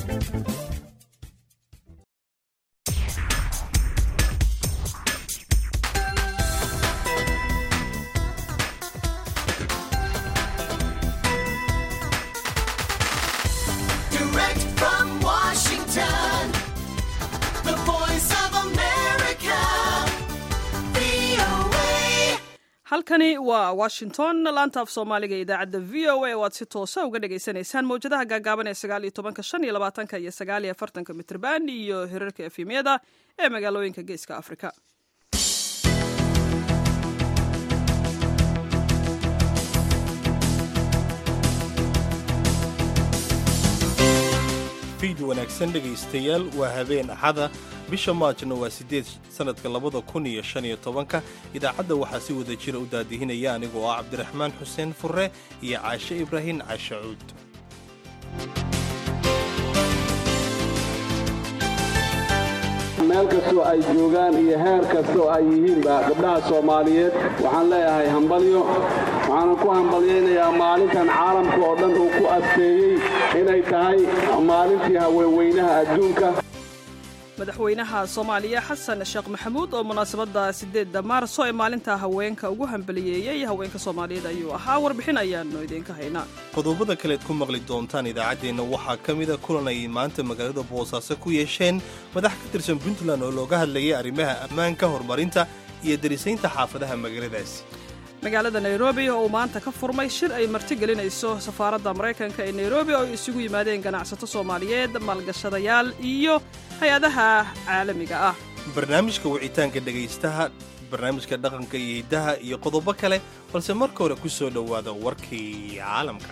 Direct from Washington, the voice of America, VOA. halkani waa washington laanta af soomaaliga ee idaacadda v o a oo aad si toosa uga dhagaysanaysaan mawjadaha gaagaaban ee sagaal iyo tobanka shan iyo labaatanka iyo sagaal iyo afartanka mitrban iyo hirarka efemyada ee magaalooyinka geeska afrika fiid wanaagsan dhegaystayaal waa habeen axada bisha maajna waa siddeed sannadka labada kun iyo shan iyo tobanka idaacadda waxaa si wada jira u daadihinaya anigoo ah cabdiraxmaan xuseen furre iyo caashe ibraahin caashe cuud meel kastoo ay joogaan iyo heer kastoo ay yihiinba gabdhaha soomaaliyeed waxaan leeyahay hambalyo waxaanan ku hambalyaynayaa maalintan caalamka oo dhan uu ku adkeeyey inay tahay maalintii haweenweynaha adduunka madaxweynaha soomaaliya xasan sheekh maxamuud oo munaasabadda sideedda maarso ee maalinta haweenka ugu hambaliyeeyey haweenka soomaaliyeed ayuu ahaa warbixin ayaanu idiinka haynaa qodobada kaleed ku maqli doontaan idaacaddeenna waxaa ka mida kulan ay maanta magaalada boosaaso ku yeesheen madax ka tirsan puntland oo looga hadlayay arrimaha ammaanka horumarinta iyo darisaynta xaafadaha magaaladaasi magaalada nairobi oo uu maanta ka furmay shir ay martigelinayso safaaradda maraykanka ee nairobi oo ay isugu yimaadeen ganacsato soomaaliyeed maalgashadayaal iyo hay-adaha caalamiga ah barnaamijka wicitaanka dhegaystaha barnaamijka dhaqanka iyo hiddaha iyo qodobo kale balse marka hore ku soo dhowaada warkii caalamka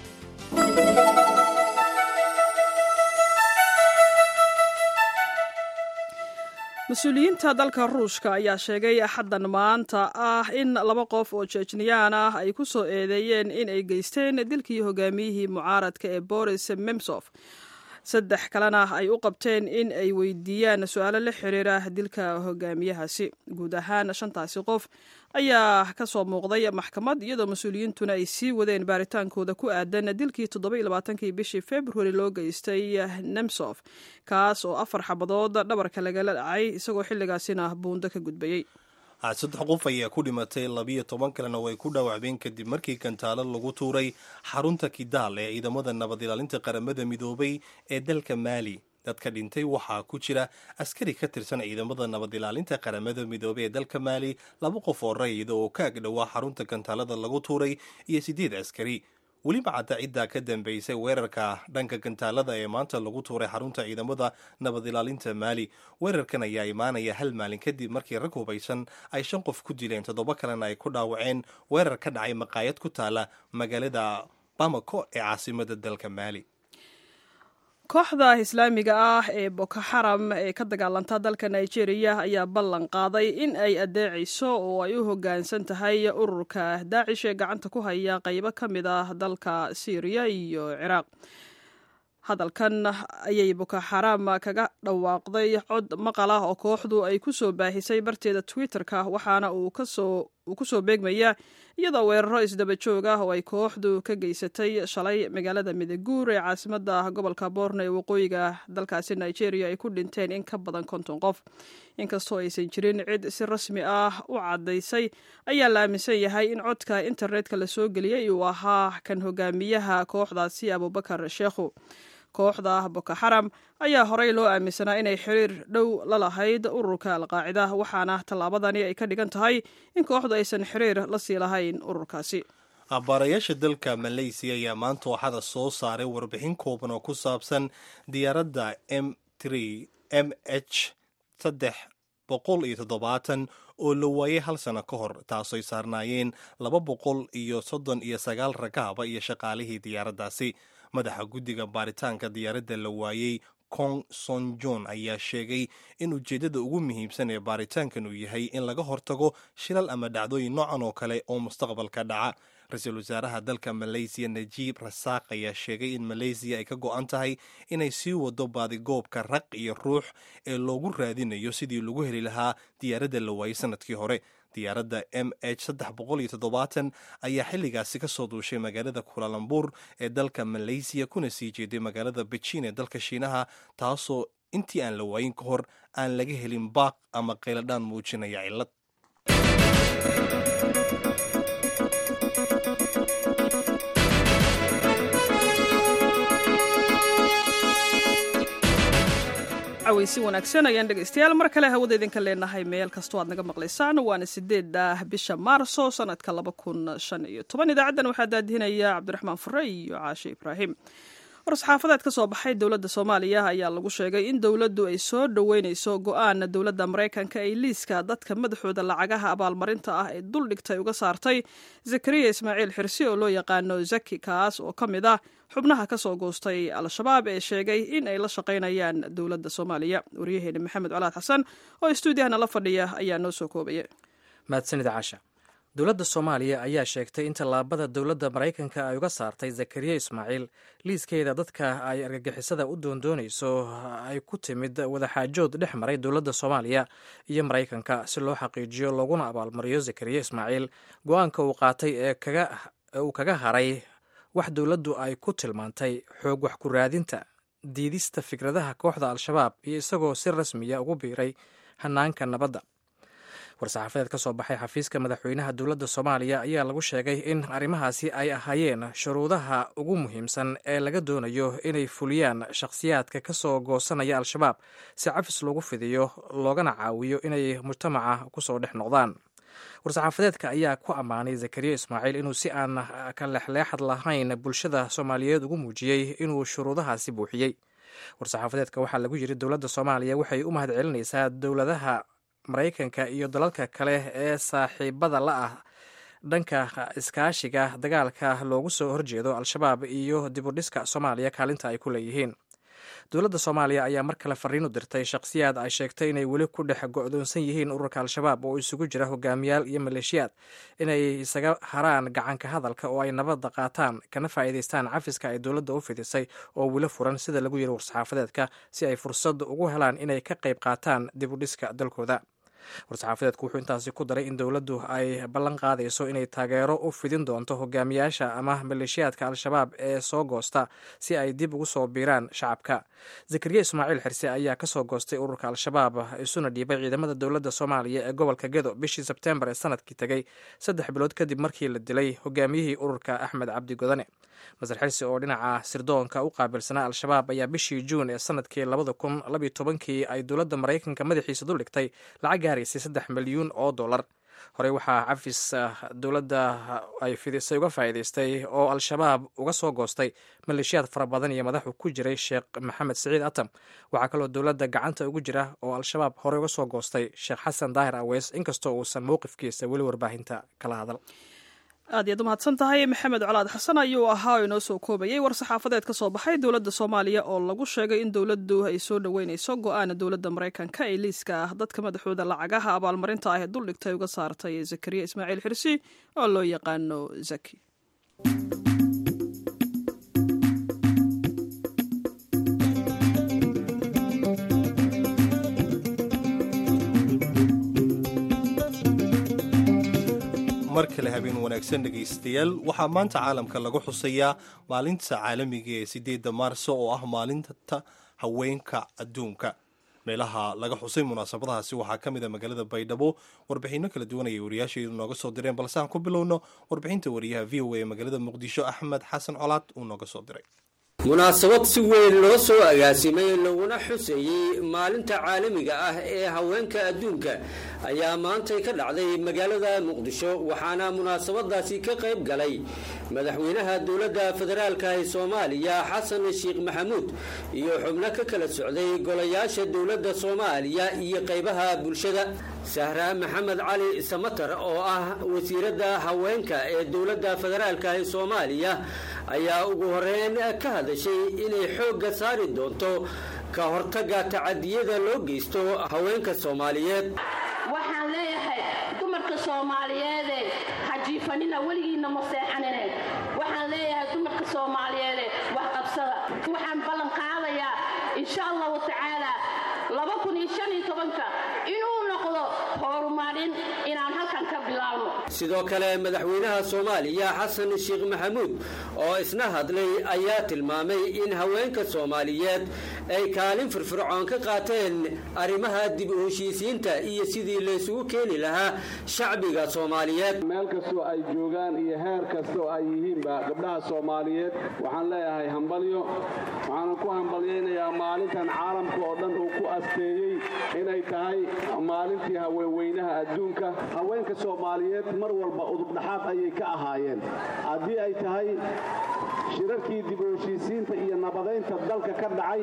mas-uuliyiinta dalka ruushka ayaa sheegay axaddan maanta ah in laba qof oo jejniyaan ah ay ku soo eedeeyeen in ay geysteen dilkii hogaamiyihii mucaaradka ee boris memsof saddex kalena ay u qabteen in ay weydiiyaan su-aalo la xiriira dilka hogaamiyahaasi guud ahaan shantaasi qof ayaa ka soo muuqday maxkamad iyadoo mas-uuliyiintuna ay sii wadeen baaritaankooda ku aadan dilkii toddobailabaatankii bishii februari loo geystay nemsof kaas oo afar xabadood dhabarka lagala dhacay isagoo xilligaasina buundo ka gudbayey saddex qof ayaa ku dhimatay labiyo toban kalena way ku dhaawacbeen kadib markii gantaalo lagu tuuray xarunta kidaal ee ciidamada nabad ilaalinta qaramada midoobay ee dalka maali dadka dhintay waxaa ku jira askari ka tirsan ciidamada nabad ilaalinta qaramada midoobey ee dalka maali laba qof oo rayida oo ka agdhowaa xarunta gantaalada lagu tuuray iyo siddeed askari weliba cadda ciddaa ka dambaysay weerarka dhanka gantaalada ee maanta lagu tuuray xarunta ciidamada nabad ilaalinta maali weerarkan ayaa imaanaya hal maalin kadib markii rag hubaysan ay shan qof ku dileen toddoba kalena ay ku dhaawaceen weerar ka dhacay maqaayad ku taala magaalada bamako ee caasimada dalka maali kooxda islaamiga ah ee boko xaram ee ka dagaalanta dalka nigeria ayaa ballan qaaday in ay adeecayso oo ay u hoggaansan tahay ururka daacish ee gacanta ku haya qaybo ka mid ah dalka syriya iyo ciraaq hadalkan ayay boko xaram kaga dhawaaqday cod maqal ah oo kooxdu ay ku soo baahisay barteeda twitter-ka waxaana uu ku soo beegmaya iyadoo weeraro isdaba joog ah oo ay kooxdu ka geysatay shalay magaalada midaguur ee caasimada gobolka boorno ee waqooyiga dalkaasi nigeria ay ku dhinteen in ka badan konton qof inkastoo aysan jirin cid si rasmi ah u caddaysay ayaa la aaminsan yahay in codka internetka la soo geliyey uu ahaa kan hogaamiyaha kooxdaasi abubakar sheekhu kooxda boko xaram ayaa horey loo aaminsanaa inay xiriir dhow la lahayd ururka alqaacida waxaana tallaabadani ay ka dhigan tahay in kooxdu aysan xiriir la sii lahayn ururkaasi baarayaasha dalka maleysiya ayaa maanta waxada soo saaray warbixin kooban oo ku saabsan diyaaradda m m h saddex boqol iyo toddobaatan oo la waayay hal sano ka hor taasooy saarnaayeen laba boqol iyo soddon iyo sagaal rakaaba iyo shaqaalihii diyaaraddaasi madaxa guddiga baaritaanka diyaaradda la waayey kong son jon ayaa sheegay in ujeeddada ugu muhiimsan ee baaritaankan uu yahay in laga hortago shilal ama dhacdooyin noocan oo kale oo mustaqbalka dhaca ra-iisul wasaaraha dalka maleysiya najiib rasaaq ayaa sheegay in maleysiya ay ka go-an tahay inay sii wado baadigoobka raq iyo ruux ee loogu raadinayo sidii lagu heli lahaa diyaaradda la waayey sanadkii hore diyaaradda m h saddex boqol iyo toddobaatan ayaa xilligaasi ka soo duushay magaalada kulalambur ee dalka malaysiya kuna sii jeeday magaalada beijin ee dalka shiinaha taasoo intii aan la waayin ka hor aan laga helin baaq ama qayladhaan muujinaya cillad cawaysi wanaagsan ayaan dhegaystayaal mar kale hawada idinka leenahay meel kastoo aad naga maqlaysaan waana sideeda bisha maarso sanadka laba kun shan iyo toban idaacaddan waxaa daadihinaya cabdiraxmaan fure iyo caashe ibraahim war-saxaafadeed ka soo baxay dowladda soomaaliya ayaa lagu sheegay in dowladdu ay soo dhoweyneyso go-aan dowladda maraykanka ay liiska dadka madaxooda lacagaha abaalmarinta ah ee duldhigtay uga saartay zakariya ismaaciil xirsi oo loo yaqaano zaki kaas oo ka mid ah xubnaha ka soo goostay al-shabaab ee sheegay in ay la shaqaynayaan dowladda soomaaliya waryaheena maxamed colaad xasan oo istuudiyahana la fadhiya ayaa noo soo koobaya mahadsanid caasha dowladda soomaaliya ayaa sheegtay in tallaabada dowladda maraykanka ay uga saartay zakariya ismaaciil liiskeeda dadka ay argagixisada u doondoonayso ay ku timid wadaxaajood dhex maray dowladda soomaaliya iyo maraykanka si loo xaqiijiyo looguna abaalmariyo zakariya ismaaciil go-aanka uu qaatay ee uu kaga haray wax dowladdu ay ku tilmaantay xoog wax ku raadinta diidista fikradaha kooxda al-shabaab iyo isagoo si rasmiya ugu biiray hanaanka nabadda war-saxaafadeed ka soo baxay xafiiska madaxweynaha dowladda soomaaliya ayaa lagu sheegay in arrimahaasi ay ahaayeen shuruudaha ugu muhiimsan ee laga doonayo inay fuliyaan shakhsiyaadka ka soo goosanaya al-shabaab si cafis loogu fidiyo loogana caawiyo inay mujtamaca kusoo dhex noqdaan war-saxaafadeedka ayaa ku ammaanay zakariya ismaaciil inuu si aan ka leexleexad lahayn bulshada soomaaliyeed ugu muujiyey inuu shuruudahaasi buuxiyey war-saxaafadeedka waxaa lagu yiri dowladda soomaaliya waxay u mahadcelinaysaa dowladaha maraykanka iyo dalalka kale ee saaxiibada la ah dhanka iskaashiga dagaalka loogu soo horjeedo al-shabaab iyo dibudhiska soomaaliya kaalinta ay ku leeyihiin dowladda soomaaliya ayaa mar kale fariin u dirtay shakhsiyaad ay sheegtay inay weli ku dhex go-doonsan yihiin ururka al-shabaab oo isugu jira hogaamiyaal iyo maleeshiyaad inay isaga haraan gacanka hadalka oo ay nabadda qaataan kana faa'iidaystaan cafiska ay dowladda u fidisay oo weli furan sida lagu yiri war-saxaafadeedka si ay fursad ugu helaan inay ka qayb qaataan dibudhiska dalkooda war-saxaafadeedku wuxuu intaasi ku daray in dowladdu ay ballan qaadayso inay taageero u fidin doonto hogaamiyaasha ama maleeshiyaadka al-shabaab ee soo goosta si ay dib ugu soo biiraan shacabka zakariya ismaaciil xirse ayaa kasoo goostay ururka al-shabaab isuna dhiibay ciidamada dowladda soomaaliya ee gobolka gedo bishii sebtembar ee sanadkii tegey saddex bilood kadib markii la dilay hogaamiyihii ururka axmed cabdi godane masar xirsi oo dhinaca sirdoonka u qaabilsanaa al-shabaab ayaa bishii juun ee sanadkii labada kun labiyo tobankii ay dowladda maraykanka madaxiisa duldhigtay lacag gaaraysay saddex milyuun oo dollar horey waxaa cafis dowladda ay fidisay uga faa'iidaystay oo al-shabaab uga soo goostay maleeshiyaad fara badan iyo madaxu ku jiray sheekh maxamed siciid atam waxaa kaloo dowladda gacanta ugu jira oo al-shabaab horey uga soo goostay sheekh xasan daahir aweys inkastoo uusan mowqifkiisa weli warbaahinta kala hadal aad iyaad u mahadsan tahay maxamed colaad xasan ayuu ahaa oo inoo soo koobayay war-saxaafadeed ka soo baxay dowladda soomaaliya oo lagu sheegay in dowladdu ay soo dhoweyneyso go-aana dowladda maraykanka ee liiska ah dadka madaxooda lacagaha abaalmarinta ah ee duldhigtay uga saartay zakariya ismaaciil xirsi oo loo yaqaano zaki mar kale habeen wanaagsan dhegaystayaal waxaa maanta caalamka lagu xusayaa maalinta caalamiga ee sideedda maarso oo ah maalinta haweenka adduunka meelaha laga xusay munaasabadahaasi waxaa ka mid a magaalada baydhabo warbixinno kala duwan ayay wariyaashaydu nooga soo direen balse aan ku bilowno warbixinta wariyaha v o a ee magaalada muqdisho axmed xasan colaad uu nooga soo diray munaasabad si weyn loo soo agaasimay laguna xuseeyey maalinta caalamiga ah ee haweenka adduunka ayaa maantay ka dhacday magaalada muqdisho waxaana munaasabadaasi ka qayb galay madaxweynaha dowladda federaalka ee soomaaliya xasan sheekh maxamuud iyo xubno ka kala socday golayaasha dowladda soomaaliya iyo qaybaha bulshada sahra maxamed cali samatar oo ah wasiiradda haweenka ee dowladda federaalka ee soomaaliya ayaa ugu horeyn ka hadashay inay xoogga saari doonto ka hortagga tacadiyada loo geysto haweenka soomaaliyeed waxaan leeyahay dumarka soomaaliyeede hajiifanina weligiinna ma seexanine waxaan leeyahay dumarka soomaaliyeede wax qabsada waxaan ballan qaadayaa insha allahu tacaala inuu noqdo gobollada horumarin inaan halkan ka bilaabno sidoo kale madaxweynaha soomaaliya xasan sheekh maxamuud oo isna hadlay ayaa tilmaamay in haweenka soomaaliyeed ay kaalin firfircoon ka qaateen arrimaha dib u heshiisiinta iyo sidii laysugu keeni lahaa shacbiga soomaaliyeed meel kastoo ay joogaan iyo heer kastoo ay yihiinba gabdhaha soomaaliyeed waxaan leeyahay hambalyo waxaanan ku hambalyaynayaa maalintan caalamka oo dhan uu ku asteeyey inay tahay maalintii haweenweynaha adduunka haweenka soomaaliyeed mar walba udubdhaxaad ayay ka ahaayeen haddii ay tahay shirarkii dib u heshiisiinta iyo nabadaynta dalka ka dhacay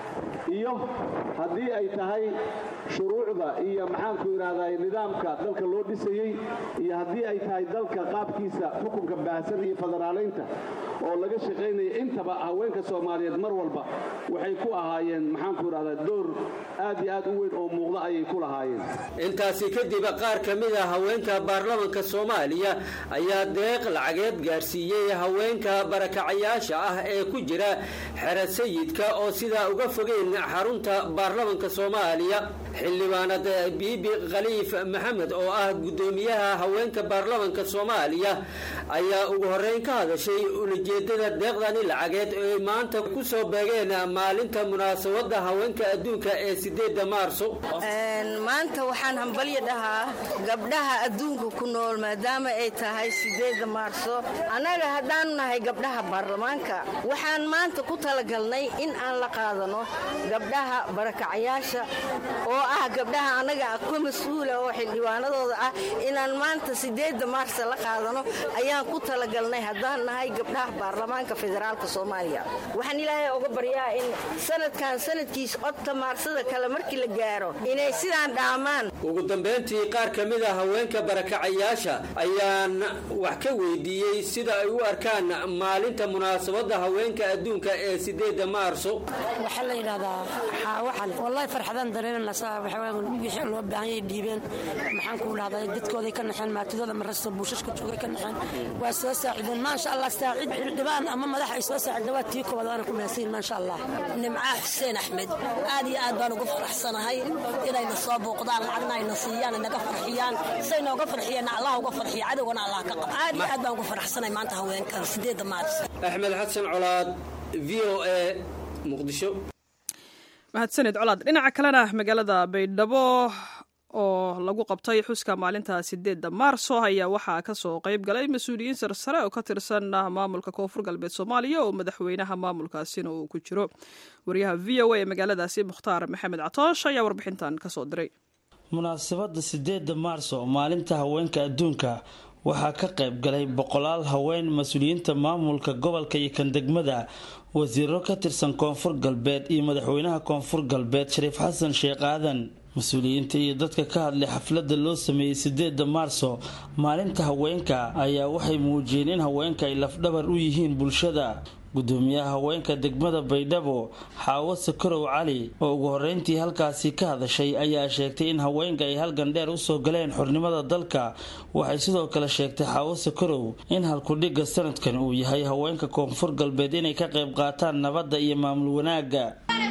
iyo haddii ay tahay shuruucda iyo maxaanku idhahday nidaamka dalka loo dhisayey iyo haddii ay tahay dalka qaabkiisa xukunka baahsan iyo federaalaynta oo laga shaqaynaya intaba haweenka soomaaliyeed mar walba waxay ku ahaayeen maxaanku idhahdaa door aad iyo aad u weyn oo muuqda ayay ku lahaayeen intaasi kadib qaar ka mid a haweenka baarlamanka soomaaliya ayaa deeq lacageed gaarsiiyey haweenka barakacayaasha ah ee ku jira xero sayidka oo sidaa uga fogeyn xarunta baarlamanka soomaaliya xildhibaanad biibi khaliif maxamed oo ah guddoomiyaha haweenka baarlamanka soomaaliya ayaa ugu horeyn ka hadashay ulajeedada deeqdani lacageed oo ay maanta ku soo beegeen maalinta munaasabada haweenka adduunka ee sideeda maarso maanta waxaan hambalyo dhahaa gabdhaha adduunka ku nool maadaama ay tahay sideeda maarso annaga haddaanu nahay gabdhaha baarlamaanka waxaan maanta ku talagalnay in aan la qaadano gabdhaha barakacayaasha oo ah gabdhaha annaga ka mas-uula oo xildhibaanadooda ah inaan maanta sideeda maarsa la qaadano ayaan ku talagalnay haddaan nahay gabdhaha baarlamaanka federaalka soomaaliya waxaan ilaahay oga baryaa in sanadkan sanadkiisa codta maarsada kale markii la gaaro inay sidaan dhaamaan ugu dambeyntii qaar ka mid a haweenka barakacayaasha ayaan wax ka weydiiyey sida ay u arkaan maalinta munaasabada haweenka adduunka ee sideeda maarso waxaa la yidhahdaa xaawaxan wallahi farxadaan dareemanaa wixii loo baahanyay dhiibeen maxaan ku dhahdaa dadkooday ka naxeen maatidooda marasta buushashka joogay ka naxeen waa soo saacideen maasha allah saacid xildhibaan ama madax ay soo saacida waa tii koowaad waana ku mahadsanyihin maasha allah nimcaa xuseen axmed aad iyo aad baan ugu faraxsanahay inayna soo booqdaan lacagna ayna siiyaan naga farxiyaan say nooga farxiyeenna allah uga farxiya cadowgana allah ka qaba aad iyo aad baan ugu faraxsanahay maanta haweenkan sideeda maaris axmed xasan colaad v o a muqdisho mahadsaned colaad dhinaca kalena magaalada baydhabo oo lagu qabtay xuska maalinta sideedda maarso ayaa waxaa kasoo qayb galay mas-uuliyiin sarsare oo ka tirsan maamulka koonfur galbeed soomaaliya oo madaxweynaha maamulkaasina uu ku jiro wariyaha v o a ee magaaladaasi mukhtaar maxamed catoosh ayaa warbixintan kasoo diray munaasabada sideedda maarso maalinta haweenka adduunka waxaa ka qayb galay boqolaal haween mas-uuliyiinta maamulka gobolka iyo kan degmada wasiiro ka tirsan koonfur galbeed iyo madaxweynaha koonfur galbeed shariif xasan sheekh aadan mas-uuliyiinta iyo dadka ka hadlay xafladda loo sameeyey sideedda maarso maalinta haweenka ayaa waxay muujiyeen in haweenka ay lafdhabar u yihiin bulshada gudoomiyaha haweenka degmada baydhabo xaawo sakarow cali oo ugu horeyntii halkaasi ka hadashay ayaa sheegtay in haweenka ay halgan dheer usoo galeen xornimada dalka waxay sidoo kale sheegtay xaawo sakarow in halkudhigga sanadkan uu yahay haweenka koonfur galbeed inay ka qayb qaataan nabadda iyo maamul wanaagga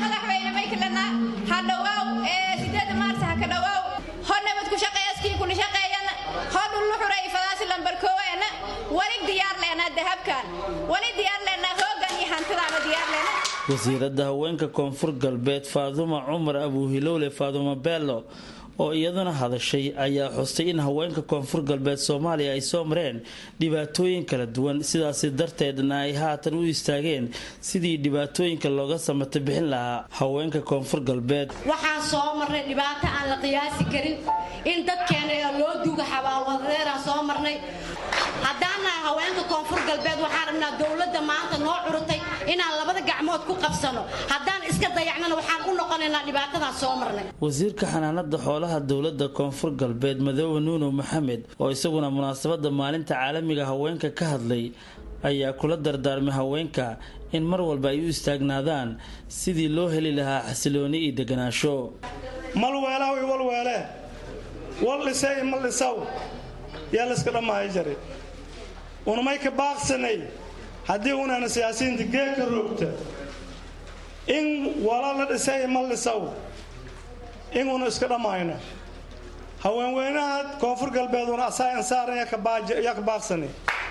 wasiirada haweenka koonfur galbeed faaduma cumar abuuhilowle faaduma bello oo iyaduna hadashay ayaa xustay in haweenka koonfur galbeed soomaaliya ay soo mareen dhibaatooyin kala duwan sidaasi darteedna ay haatan u istaageen sidii dhibaatooyinka looga samata bixin lahaa haweenka koonfur galbeed waxaan soo marnay dhibaato aan la qiyaasi karin in dadkeena loo duuga xabaalwadadeeraan soo marnay haddaan nahay haweenka koonfur galbeed waxaan rabnaa dowladda maanta noo curutay inaan labada gacmood ku qabsano haddaan iska dayacnana waxaan u noqonaynaa dhibaatadaan soo marnay wasiirka xanaanada xoolaha dowladda koonfur galbeed madoobe nuuno maxamed oo isaguna munaasabada maalinta caalamiga haweenka ka hadlay ayaa kula dardaarmay haweenka in mar walba ay u istaagnaadaan sidii loo heli lahaa xasilooni iyo deganaansho malweelaw i walweele wal dhisay mal dhisaw yaa layska dhammahay jare unamay ka baaqsanay haddii unana siyaasiyiinta geedka roogta in wala la dhisay mal dhisaw in una iska dhammayno haweenweynaha koonfur galbeeduna asaa insaaran yaa ka baaqsani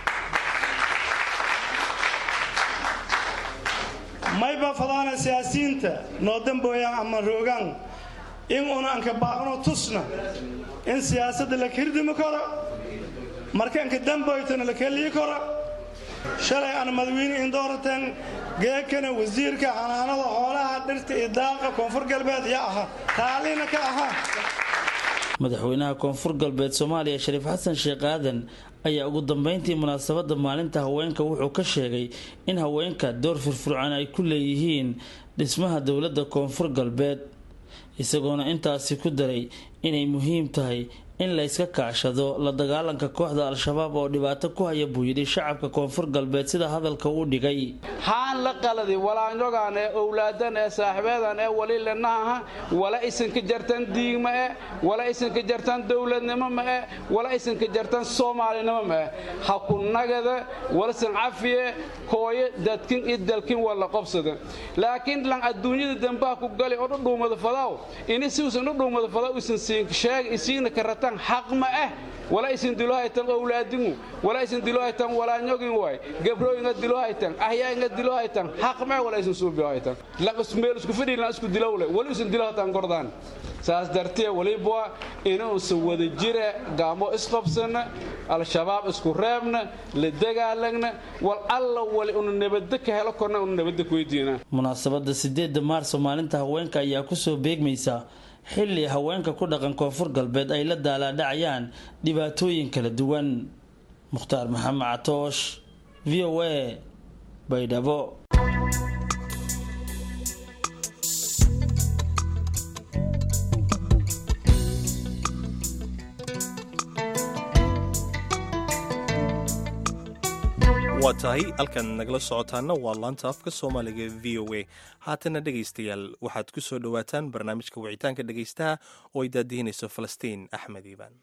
mayba fadaana siyaasiyiinta noo dambooyaan ama roogaan in una anka baaqno tusna in siyaasadda la kirdimi karo marka anka damboytana la kelii karo shalay aan madawiine indoorateen geekana wasiirka xanaanada xoolaha dhirta iyo daaqa koonfur galbeed yaa ahaa taaliina ka ahaa madaxweynaha koonfur galbeed soomaaliya shariif xasan sheekh aadan ayaa ugu dambeyntii munaasabadda maalinta haweenka wuxuu ka sheegay in haweenka door firfircoon ay ku leeyihiin dhismaha dowladda koonfur galbeed isagoona intaasi ku daray inay muhiim tahay in la yska kaashado la dagaalanka kooxda al-shabaab oo dhibaato ku haya buu yidhi shacabka koonfur galbeed sida hadalka uu dhigay haan la qaladi walaanyogaan ee owlaadan ee saaxiibeedan ee wali lenaha wala isinka jartan diigma e wala isinka jartan dowladnimo ma e wala isinka jartan soomaalinimo ma e ha ku nagada walsan cafiye hooyo dadkin i dalkin wala qobsada laakiin lan adduunyada dambaha ku gali oo dhudhuumada fadaw ini siusan dhudhuumada fadaw isin siin sheeg isiina karatan xaq ma ah wala isin dilo haytan owlaadingu wala isin dilo haytan walaanyogin waay gabrooyinga dilo haytan ahyainga dilo haytan xaq ma wala isin suubiyo haytan lan meel isku fadhi lan isku dilowle wali isin dilo haytan gordaan saas dartee waliba inuusan wada jira gaamo isqabsana al-shabaab isku reebna la dagaalagna wal alla wali unu nabadda ka helo korna unu nabadda ku weydiina munaasabadda sideedda maarso maalinta haweenka ayaa kusoo beegmaysa xilli haweenka ku dhaqan koonfur galbeed ay la daalaadhacayaan dhibaatooyin kala duwan mukhtaar maxamed catoosh v o a baydhabo waa tahay halkan nagala socotaana waa laanta afka soomaaliga v o a haatana dhegaystayaal waxaad ku soo dhowaataan barnaamijka wicitaanka dhegaystaha oo ay daadihinayso falastiin axmed iibaan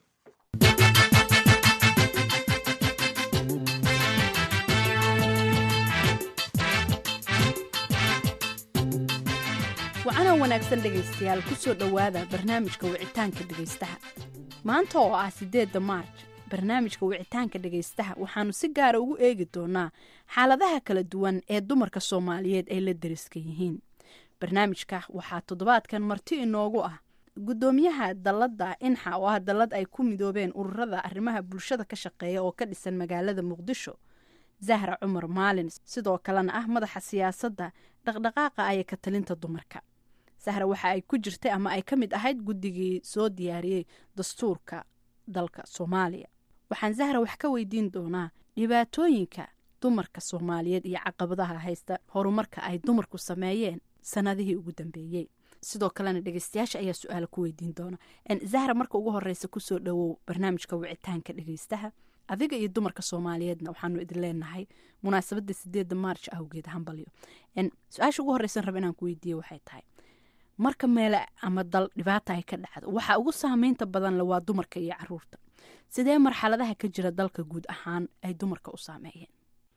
wacanoo wanaagsan dhegaystayaal ku soo dhowaada barnaamijka wicitaanka dhegaystaha maanta oo ah siddeedda maarj barnaamijka wicitaanka dhegaystaha waxaanu si gaara ugu eegi doonaa xaaladaha kala duwan ee dumarka soomaaliyeed ay la deriska yihiin barnaamijka waxaa toddobaadkan marti inoogu ah guddoomiyaha dalladda inxa oo ah dallad ay ku midoobeen ururada arrimaha bulshada ka shaqeeya oo ka dhisan magaalada muqdisho zahra cumar maalin sidoo kalena ah madaxa siyaasadda dhaqdhaqaaqa aya ka talinta dumarka sahra waxa ay ku jirtay ama ay ka mid ahayd guddigii soo diyaariyey dastuurka dalka soomaaliya waxaan zahra wax ka weydiin doonaa dhibaatooyinka dumarka soomaaliyeed iyo caqabadaha haysta horumarka ay dumarku sameeyeen sanadihii ugu dambeeyey sidoo kalena dhegeystayaasha ayaa su-aala ku weydiin doona zahra marka ugu horeysa kusoo dhawow barnaamijka wicitaanka dhegeystaha adiga iyo dumarka soomaaliyeedna waxaanu idin leenahay munaasabada sideeda maarj awgeed hambalyo su-aasha ugu horeysan raba inaan ku weydiiye waxay tahay marka meele ama dal dhibaata ay ka dhacdo waxa ugu saameynta badanle waa dumarka iyo caruurta sidee marxaladaha ka jira dalka guud ahaan ay dumarka u saameeyeen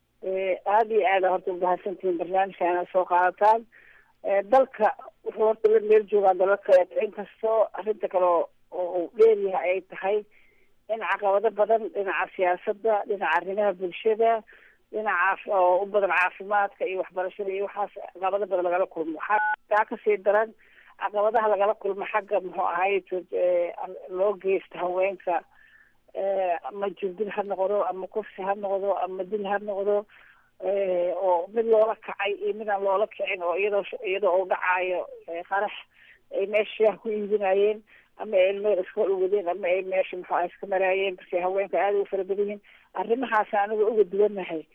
aada iyo aada horta umahadsantihiin barnaamijka inaad soo qaadataan dalka wuxuu horta la meel joogaa dalal kaleeto inkastoo arrinta kale oo uu dheeryahay ay tahay in caqabado badan dhinaca siyaasadda dhinaca arrimaha bulshada dhinaca oo u badan caafimaadka iyo waxbarashada iyo waxaas caqabado badan lagala kulmo waxaa taa kasii daran caqabadaha lagala kulmo xagga muxuu ahay loo geysta haweenka ama jirdil ha noqdo ama kufsi ha noqdo ama dil ha noqdo oo mid loola kacay iyo mid aan loola kicin oo iyadoo iyadoo uu dhacaayo qarax ay meesha shaah ku iibinayeen ama ay meel iska wadeen ama ay meesha muxuu ah iska maraayeen base haweenka aada ugu fara badan yihiin arrimahaas aniga uga duwannahay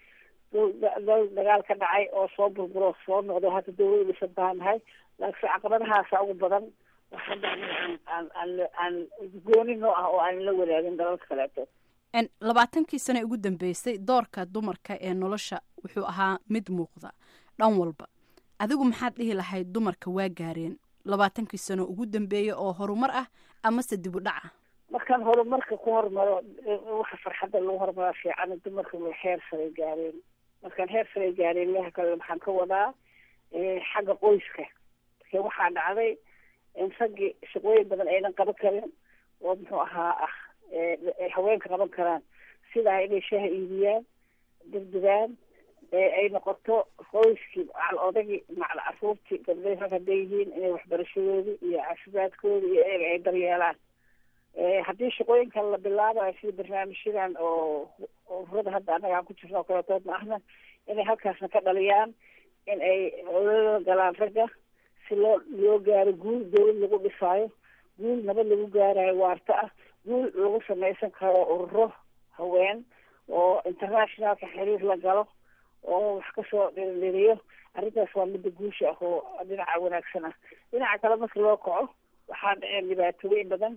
dal dagaal ka dhacay oo soo burburo soo noqdo hadda dawlada dhisan baan nahay laakiin caqabadahaasa ugu badan hadda aan aan aan aan gooni noo ah oo aan la wadaagin dalalka kaleeto labaatankii sane ugu dambeysay doorka dumarka ee nolosha wuxuu ahaa mid muuqda dhan walba adigu maxaad dhihi lahayd dumarka waa gaareen labaatankii sano ugu dambeeya oo horumar ah amase dib u dhac ah markaan horumarka ku hormaro waxa farxadda lagu horumaraa fiican dumarka way heer saray gaareen markaan heer saray gaareen leha kale waxaan ka wadaa xagga qoyska marka waxaa dhacday in raggii shaqooyin badan aynan qaban karin oo muxuu ahaa ah ay haweenka qaban karaan sidaa inay shaaha iibiyaan degdegaan ay noqoto qoyskii macal odagii macal caruurtii gabdhahi rag hadday yihiin inay waxbarashadoodii iyo caafimaadkoodii iyo eega ay daryeelaan haddii shaqooyinkan la bilaabayo sida barnaamijyadan oo ururada hadda annaga aan ku jirno oo kaletood ma ahna inay halkaasna ka dhaliyaan in ay olala galaan ragga si loo loo gaaro guul dawlad lagu dhisaayo guul nabad lagu gaarayo waarta ah guul lagu samaysan karo ururo haween oo internationalka xiriir la galo oo wax kasoo dhirindhiriyo arrintaas waa midda guusha ah oo dhinaca wanaagsan ah dhinaca kale marka loo kaco waxaa dhaceen dhibaatooyin badan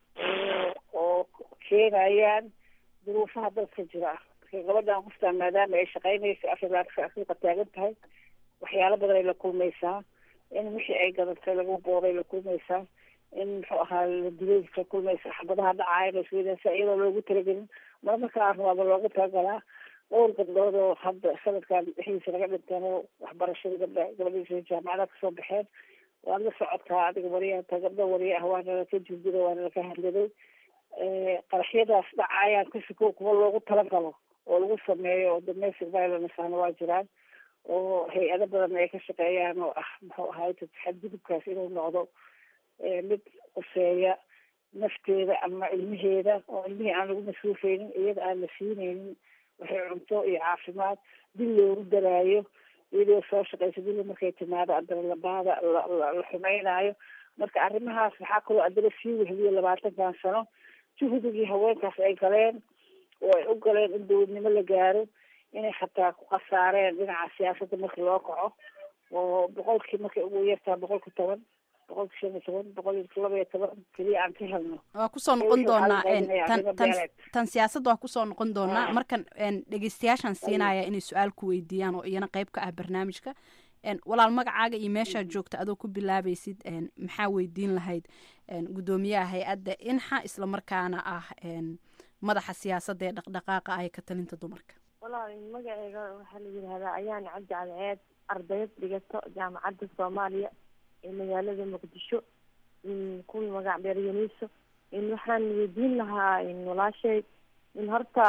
oo keenayaan duruufaha dalka jira marka gabadhan qoftaan maadaama ay shaqaynaysa afrilaadka afrika taagan tahay waxyaalo badan ay la kulmaysaa in wixii ay gadatay lagu booray la kulmaysaa in muxuu ahaa la dilay la kulmaysaa xabadaha dhacaaya lasweydaasa iyadoo loogu talagelin marmarka aan rabaaba loogu talagalaa dhowr gabdhood oo hadda sanadkan dhexdiisa laga dhinteen oo waxbarashada gabdha gabadhiisa jaamacada kasoo baxeen waad la socotaa adiga wariyaata gabdho wariye ah waana laka jurdiday waana laka hadladay qaraxyadaas dhacayaan kasiko kuwa loogu talagalo oo lagu sameeyo oo domestic violence ahna waa jiraan oo hay-ado badan ay ka shaqeeyaan oo ah muxuu ahaay xadgudubkaas inuu noqdo mid quseeya nafteeda ama ilmaheeda oo ilmihii aan lagu masruufeynin iyada aan la siineynin waxay cunto iyo caafimaad dil loogu daraayo iyadoo soo shaqeysa dili markay timaado adana labaada la xumeynaayo marka arrimahaas waxaa kaloo adana sii wehliyo labaatankan sano juhdigii haweenkaas ay galeen oo ay u galeen in dowladnimo la gaaro inay xataa ku khasaareen dhinaca siyaasadda markii loo kaco oo boqolkii markay ugu yartaa boqolki toban boqolki shan iyo toban boqol iyo laba iyo toban keliya aan ka helno waa kusoo noqon doonaa tan tan tan siyaasadda waa kusoo noqon doonaa markan dhegeystayaashan siinaya inay su-aal ku weydiiyaan oo iyana qeyb ka ah barnaamijka walaal magacaaga iyo meeshaad joogta adoo ku bilaabaysid maxaa weydiin lahayd guddoomiyaha hay-adda inxa islamarkaana ah madaxa siyaasadda ee dhaqdhaqaaqa ah ee ka talinta dumarka walaal magaceega waxaa la yidhahdaa ayaan cabdi cadceed ardayad dhigato jaamacadda soomaaliya ee magaalada muqdisho kuwii magac dheer yuniso waxaan weydiin lahaa walaashay in horta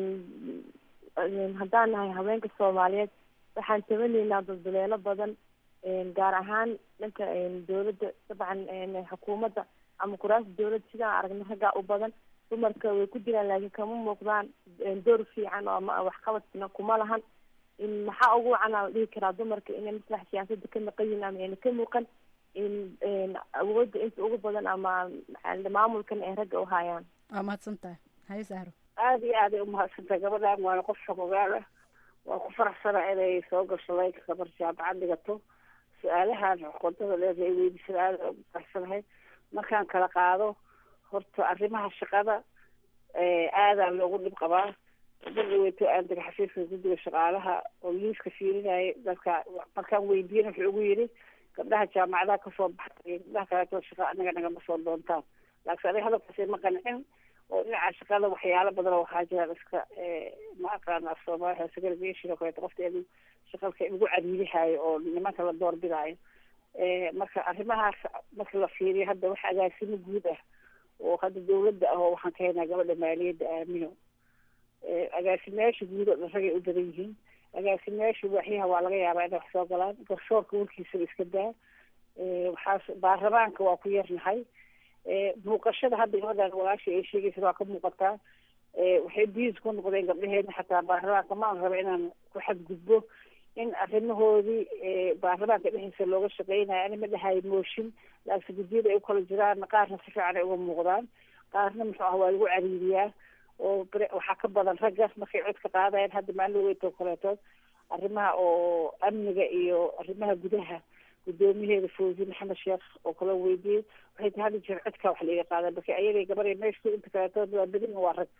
haddaan nahay haweenka soomaaliyeed waxaan tabanaynaa dulduleelo badan gaar ahaan dhanka dowladda dabcan xukuumadda ama kuraasta dowladda sidaan aragna raggaa u badan dumarka way ku jiraan laakiin kama muuqdaan door fiican oo ama waxqabadna kuma lahan maxaa ugu wacan la dhihi karaa dumarka inay maslax siyaasadda ka maqan yihin ama ayna ka muuqan awoodda inta ugu badan ama maamulkan ay ragga u hayaan waa mahadsan tahay haye sahro aada iyo aaday umahadsantahay gabadhan waana qof xogogaal ah waa ku faraxsana inay soo gasho laynka gabar jaamacad dhigato su-aalahan qodada dheer ay weydiisada aada ugu faraxsanahay markaan kala qaado horta arrimaha shaqada aadaa loogu dhib qabaa dadaweyto aan daga xafiiska guddiga shaqaalaha oo liiska fiirinaya dadka markaan weydiin wuxuu ugu yidhi gabdhaha jaamacadaha kasoo baxay iyo gabdhaha kaleeto shaqa anaga nagama soo doontaan laakiin aniga hadalkaasi ma qancin oo dhinaca shaqada waxyaalo badan oo waxaa jiraan iska ma aqaana af soomaaliya segregation oo kaleeto qofka in shaqalka lagu cariirihayo oo nimanka la doorbidaayo marka arrimahaas marka la fiiriyo hadda wax agaasimo guud ah oo hadda dawladda ah oo waxaan ka haynaa gabadha maaliyadda aamino agaasimayaasha guud oo dhan ragay u badan yihiin agaasimayaasha waaxyaha waa laga yaabaa inay wax soo galaan garsoorka warkiisaba iska daa waxaas baarlamaanka waa ku yarnahay muuqashada hadda gabadhan walaasha ay sheegaysa waa ka muuqataa waxay biis ku noqdeen gabdhaheena xataa baarlamaanka maan raba inaan ku xadgudbo in arrimahoodii baarlamaanka dhexdiisa looga shaqeynayo ani ma dhahayo mooshin laakiin guddiyada ay ukala jiraan qaarna si fiican ay uga muuqdaan qaarna muxuu ah waa lagu cariiriyaa oo waxaa ka badan ragga markay cod ka qaadayaan hadda maalin weytoo kaleetood arrimaha oo amniga iyo arrimaha gudaha guddoomiyaheeda fawzi maxamed sheekh oo kala weydiiyey waxay tahay hadda jeer codkaa wax laiga qaada marka ayaday gabar meeshku inta kaleetood waa badin waa rag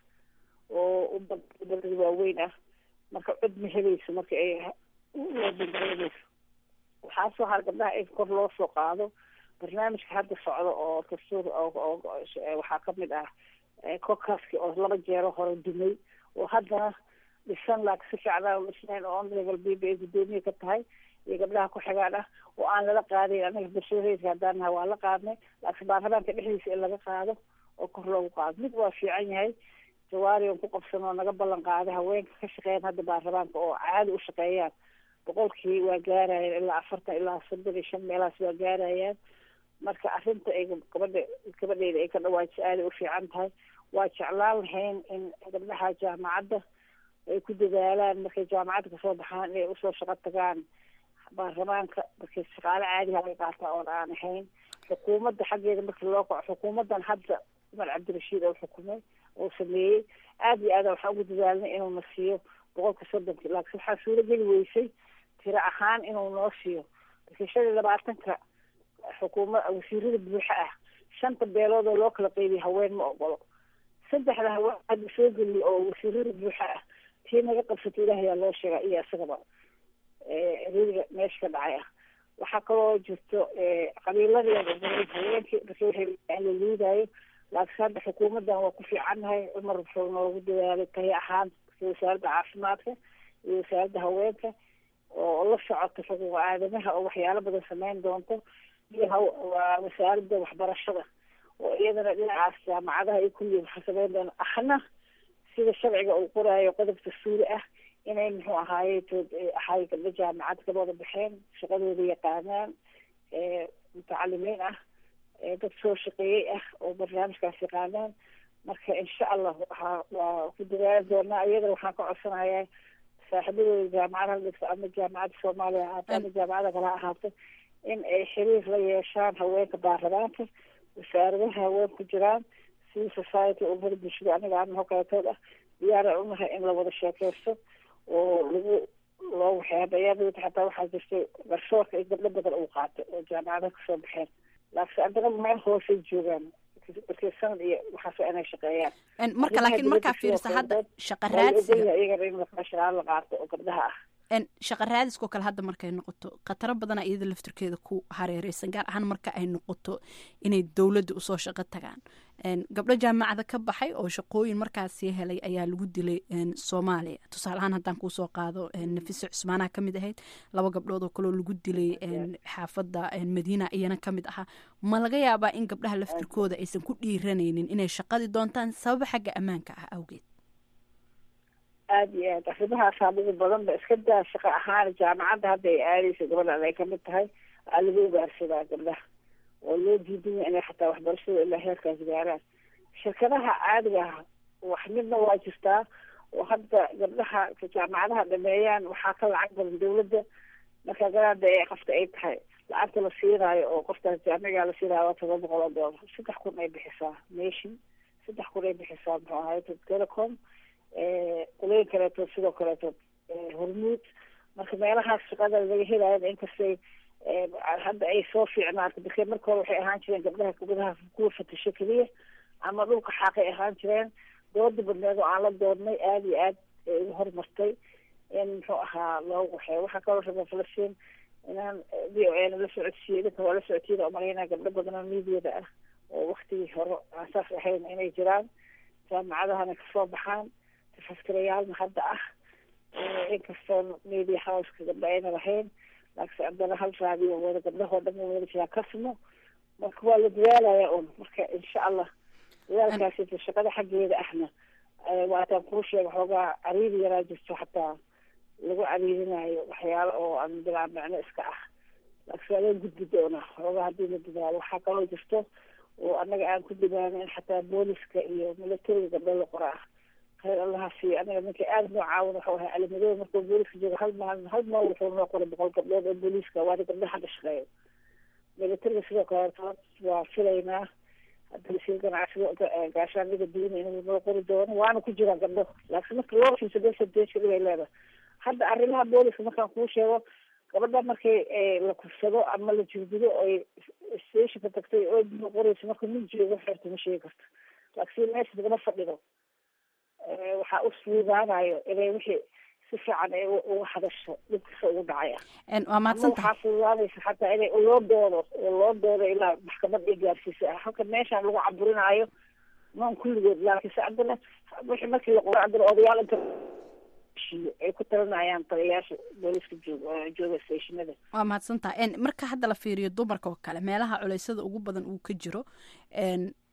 oo ubadada waaweyn ah marka cod ma helayso marka ay loobandareynayso waxaa soo har gabdhaha in kor loo soo qaado barnaamijka hadda socda oo dastuur oo waxaa kamid ah kokaski oo laba jeero hore dumay oo haddana dhisan laakiin si fiican aan dhisnayn oo on level b b ay guddoomiye ka tahay iyo gabdhaha ku xigaan ah oo aan lala qaadayn anaga bulshada rayidka haddaan nahay waa la qaadnay laakiin baarlamaanka dhexdiisa in laga qaado oo kor loogu qaado mid waa fiican yahay jawaari on ku qabsanoo naga ballan qaaday haweenka ka shaqeeyaan hadda baarlamaanka oo caadi u shaqeeyaan boqolkii waa gaarayaan ilaa afartan ilaa soddon iyo shan meelahaas waa gaarayaan marka arrinta ay gabadha gabadheyda ay ka dhawaajiso aaday u fiican tahay waa jeclaan lahayn in gabdhaha jaamacadda ay ku dadaalaan markay jaamacadda kasoo baxaan inay usoo shaqo tagaan baarlamaanka markay shaqaale caadiha laga qaataa oon aan ahayn xukuumadda xaggeeda markii loo kaco xukuumaddan hadda cumar cabdirashiid oo xukumay oo sameeyey aada iyo aada waxaan ugu dadaalnay inuuna siiyo boqolka soddonki laakiin waxaa suurageli weysay tiro ahaan inuu noo siiyo markii shan iyo labaatanka xukuuma wasiirada buuxa ah shanta beelood oo loo kala qeybiya haween ma ogolo saddexda haween hadda soo geliya oo wasiirada buuxa ah tii naga qabsatay ilaahayaa loo sheegaa iyo isagaba ridiga meesha ka dhacay ah waxaa kaloo jirto qabiiladeeda haweenkii markii waxay la liidaayo laakiin hadda xukuumaddan waa ku fiicannahay cumar wuxuu noogu dadaalay tahi ahaan markii wasaaradda caafimaadka iyo wasaaradda haweenka oo la socota xuquuqa aadamaha oo waxyaalo badan sameyn doonto iyo waa wasaaradda waxbarashada oo iyadana dhinacaas jaamacadaha iyo kulli waxa sameyn doona ahna sida sharciga uu qoraayo qodob dastuuri ah inay muxuu ahaaye tood ahay gabdho jaamacad ka wada baxeen shaqadooda yaqaanaan mutacalimiin ah dad soo shaqeeyey ah oo barnaamijkaas yaqaanaan marka insha allah waxaa waa ku dadaali doonaa iyadana waxaan ka codsanayaa saaxiibadooda jaamacadaha dhigto ama jaamacadda soomaaliya ahaato ama jaamacada kale ha ahaato in ay xiriir la yeeshaan haweenka baarlamaanka wasaaradaha haween ku jiraan civil society umada bulshada aniga ama hokaatood ah diyaara unahay in la wada sheekeysto oo lagu loo waxyaaba iyada xataa waxaa jirtay garsoorka iyo gabdho badan uu qaatay oo jaamacadaha kasoo baxeen laakiin haddana meel hoosay joogaan markii sanad iyo waxaas waa inay shaqeeyaan marka laakiin markaa fiirsa hadda shaqa raadsiga iyagana in shaqaalo la qaato oo gabdhaha ah shaqa raadiskoo kale hadda markay noqoto khataro badana iyada laftirkeeda ku hareereysan gaar ahaan marka ay noqoto inay dowladda usoo shaqo tagaan gabdho jaamacada ka baxay oo shaqooyin markaasi helay ayaa lagu dilay soomaaliya tusaale ahaan haddaan kuusoo qaado nafise cusmaanaha kamid ahayd laba gabdhood oo kaleo lagu dilay xaafadda madiina iyana kamid ahaa ma laga yaabaa in gabdhaha laftirkooda aysan ku dhiiranaynin inay shaqadii doontaan sababa xagga ammaanka ah awgeed aada iyo aad arrimahaasaa ugu badan ba iska daa shaqo ahaan jaamacadda hadda ay aadeysa gabadhan ay kamid tahay aa lagu ugaarsadaa gabdhaha oo loo diidanya inay xataa waxbarashada ilaa heerkaas gaaraan shirkadaha caadiga ah wax midna waa jirtaa oo hadda gabdhaha jaamacadaha dhameeyaan waxaa ka lacag badan dawladda marka garaada ee qofta ay tahay lacagta la siinaayo oo qoftaas jaamigaa la siinaayo waa toban boqol oo doolar saddex kun ay bixisaa nation saddex kun ay bixisaa muxuu ahay telecom qolooyin kaleeto sidoo kaleeto hormuud marka meelahaas shaqada laga helayo inkastay hadda ay soo fiicnaato marke marka hore waxay ahaan jireen gabdhaha gabdhaha kuwa fatasho keliya ama dhulka xaaqay ahaan jireen dooda badneed oo aan la doodnay aada iyo aad ugu horumartay in muxuu ahaa loogu waxeeyo waxaa kaloo raba falastiin inaan v o a na la socodsiiyo idinka waa la socodsiida umalaynaa gabdho badan oo miidiyada ah oo waktigii hore aan saas ahayn inay jiraan jaamacadahana kasoo baxaan tafaskirayaalna hadda ah inkastoo media houseka gabdho ayna lahayn laakiin haddana hal raadiyo wada gabdhahoo dhan wada jiraa kasmo marka waa la dadaalaya un marka insha allah dadaalkaasi shaqada xaggeeda ahna waataan kuu sheega xoogaa cariiri yaraa jirto xataa lagu cariirinayo waxyaalo oo aan bilaa micno iska ah laakiin waa laga gudbi doonaa xoogaa haddii la dadaalo waxaa kaloo jirto oo annaga aan ku dadaalno in xataa booliska iyo milatariga gabdho la qora ah khayr allaha siiyo anaga ninka aada noo caawin wuxuu ahay calimadooda markuu booliska joogo hal maalin hal maal wuxuu noo qoray boqol gabdhood oo booliiska waana gabdho hadda shaqeeyo milatariga sidoo kaleeto waa filaynaa hadda wasiir ganacsiga gaashaaniga diina inuu noo qori doono waana ku jiraan gabdho laakiin marka loo fiirso besadeesha dhibay leedahay hadda arrimaha booliska markaan kuu sheego gabadha markay la kufsado ama la jirdido oy stationka tagtay oo dib qoreyso marka mid joogo xeerta ma sheegi karto laakiin meesha lagama fadhido waxaa u fuudaanayo inay wixii si fiican ay uga hadasho dhibkasa ugu dhacaya waa mahadsan waxaa fududaanaysa xataa inay loo doodo oo loo doodo ilaa maxkamad ay gaarsiisa halka meeshaan lagu caburinaayo noon kulligood laakiin se haddana wixii markii la qoro haddana odayaal inta ay ku talinayaan taliyayaasha booliska joog jooga stationada waa mahadsantaha marka hadda la fiiriyo dumarka oo kale meelaha culeysada ugu badan uu ka jiro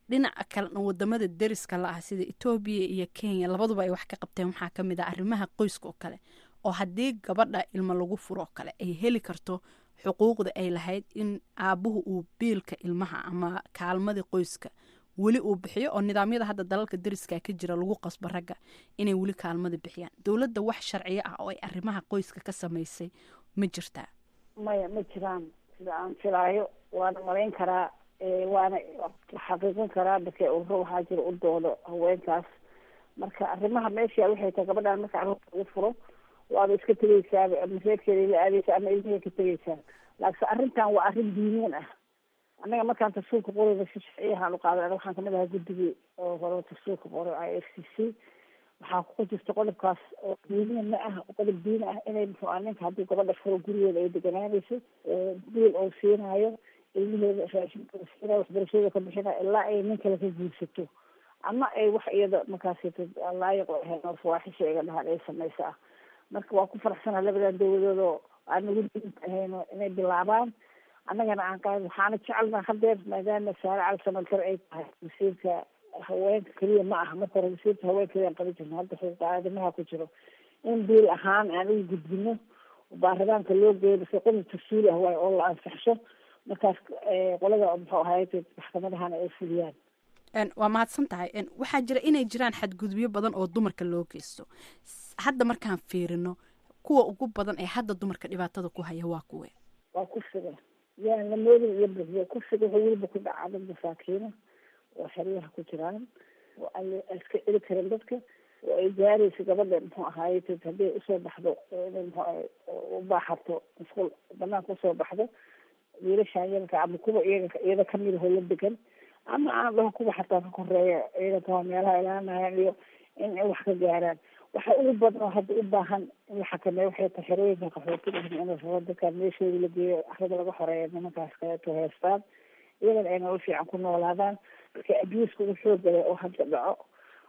dhinaca kalena wadamada deriska la ah sida etoobiya iyo kenya labaduba ay wax ka qabteen waxaa ka mid ah arrimaha qoyska oo kale oo haddii gabadha ilmo lagu furo oo kale ay heli karto xuquuqda ay lahayd in aabuhu uu biilka ilmaha ama kaalmadii qoyska weli uu bixiyo oo nidaamyada hadda dalalka deriska ka jira lagu qasbo ragga inay weli kaalmada bixiyaan dowladda wax sharciyo ah oo ay arrimaha qoyska ka samaysay ma jirtaa maya ma jiraan sida aan filaayo waana malayn karaa ee, waana xaqiiqin karaa dadka ururo waxaa jira u doodo haweenkaas marka arrimaha meesha waxay tahay gabadhaan marka carruurta lagu furo waaba iska tegeysaaba ama reerkeeda la aadeysa ama ilmihii ka tegeysaa laakiin arrintan waa arrin diiniin ah annaga markaan tafsiirka qorayna si sharciyahaan u qaaday anaga waxaan kamid ahaa guddigii oo hore tafsiirka qoray i f c c waxaa ku jirta qodobkaas oo diiniin ma ah qodob diini ah inay muxuu ah ninka haddii gabadha furo gurigeeda ay deganaanayso biil oo siinaayo ilmaheeda raashinkooda siinayo waxbarashada ka bixinayo ilaa ay nin kale ka guursato ama ay wax iyada markaasito laayiq u ahayn oo fawaaxisha iga dhahaan ay samaysa ah marka waa ku faraxsana labadan dowladood oo aan nagu diinta ahayno inay bilaabaan annagana aan qaad waxaana jecelnaa hadeer maadaama saare cali samalkar ay tahay wasiirka haweenka keliya ma aha marka hore wasiirka haweenka keliya aan qaban jirno hadda xuquuqa aadamaha ku jiro in biil ahaan aan ugu gudbino baarlamaanka loo geeyo base qodob tafsiili ah waay oo la ansaxsho markaas eh, qolada muxuu ahayd maxkamadahana ay fuliyaan Een, waa mahadsan tahay Een, waxaa jira inay jiraan xadgudubyo badan oo dumarka loo geysto S- hadda markaan fiirino kuwa ugu badan ee hadda dumarka dhibaatada ku haya waa kuwe waa kufsiga yaan la moodin iyo buxiyo kufsiga wuxuu weliba ku dhacaa dad masaakiina oo xeryaha ku jiraan oo aan la- iska celi karin dadka oo ay gaarayso gabadha muxuu ahaaye haddii ay usoo baxdo oo inay muxuu ahaye u baaxato musqul banaanka usoo baxdo wiilashaan yarka ama kuwa iyaga iyada kamid ahoo la degan ama aan dhaho kuwa xataa ka koreeya ciidanka waa meelaha ilaalinayaan iyo in ay wax ka gaaraan waxa ugu badan oo hadda u baahan in la xakameeyo waxay tahay xerooyinka qaxootiga in la rabo dadkaan meeshooda la geeyo arada laga xoreeya nimankaas kaleeto heestaan iyagana ay nolol fiican ku noolaadaan marka abuuska ugu xoogale oo hadda dhaco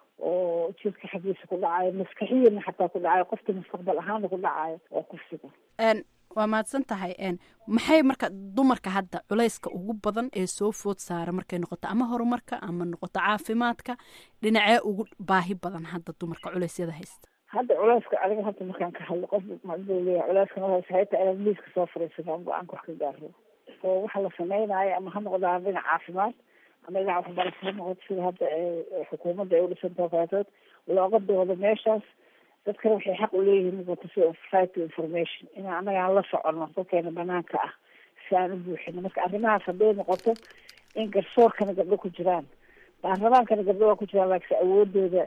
oo jirka xaggiisa ku dhacayo maskaxiyana xataa ku dhacayo qofka mustaqbal ahaana ku dhacayo waa kufsiga Een, waa mahadsan tahay Een, maxay marka dumarka hadda culayska ugu badan ee soo food saara markay noqoto ama horumarka ama noqoto caafimaadka dhinacee ugu baahi badan hadda dumarka culeysyada haysta hadda culeyska aniga hadda markaan ka hadlo qof macduu leeyahay culeyska noos hayta inaad miiska soo fariisano aan go-aanka wax ka gaaro oo waxa la sameynaayo ama ha noqdaan dhinac caafimaad ama dhinac waxbarasho ha noqoto sida hadda ee- ee xukuumadda ay u dhisantaho kaleetood looga doodo meeshaas dadkana waxay xaq u leeyihiin noqoto si right to information in annaga aan la socono dadkeena banaanka ah si aan u buuxino marka arrimahaas hadday noqoto in garsoorkana gabdho ku jiraan baarlamaankana gabdho waa ku jiraan laakiin awoodooda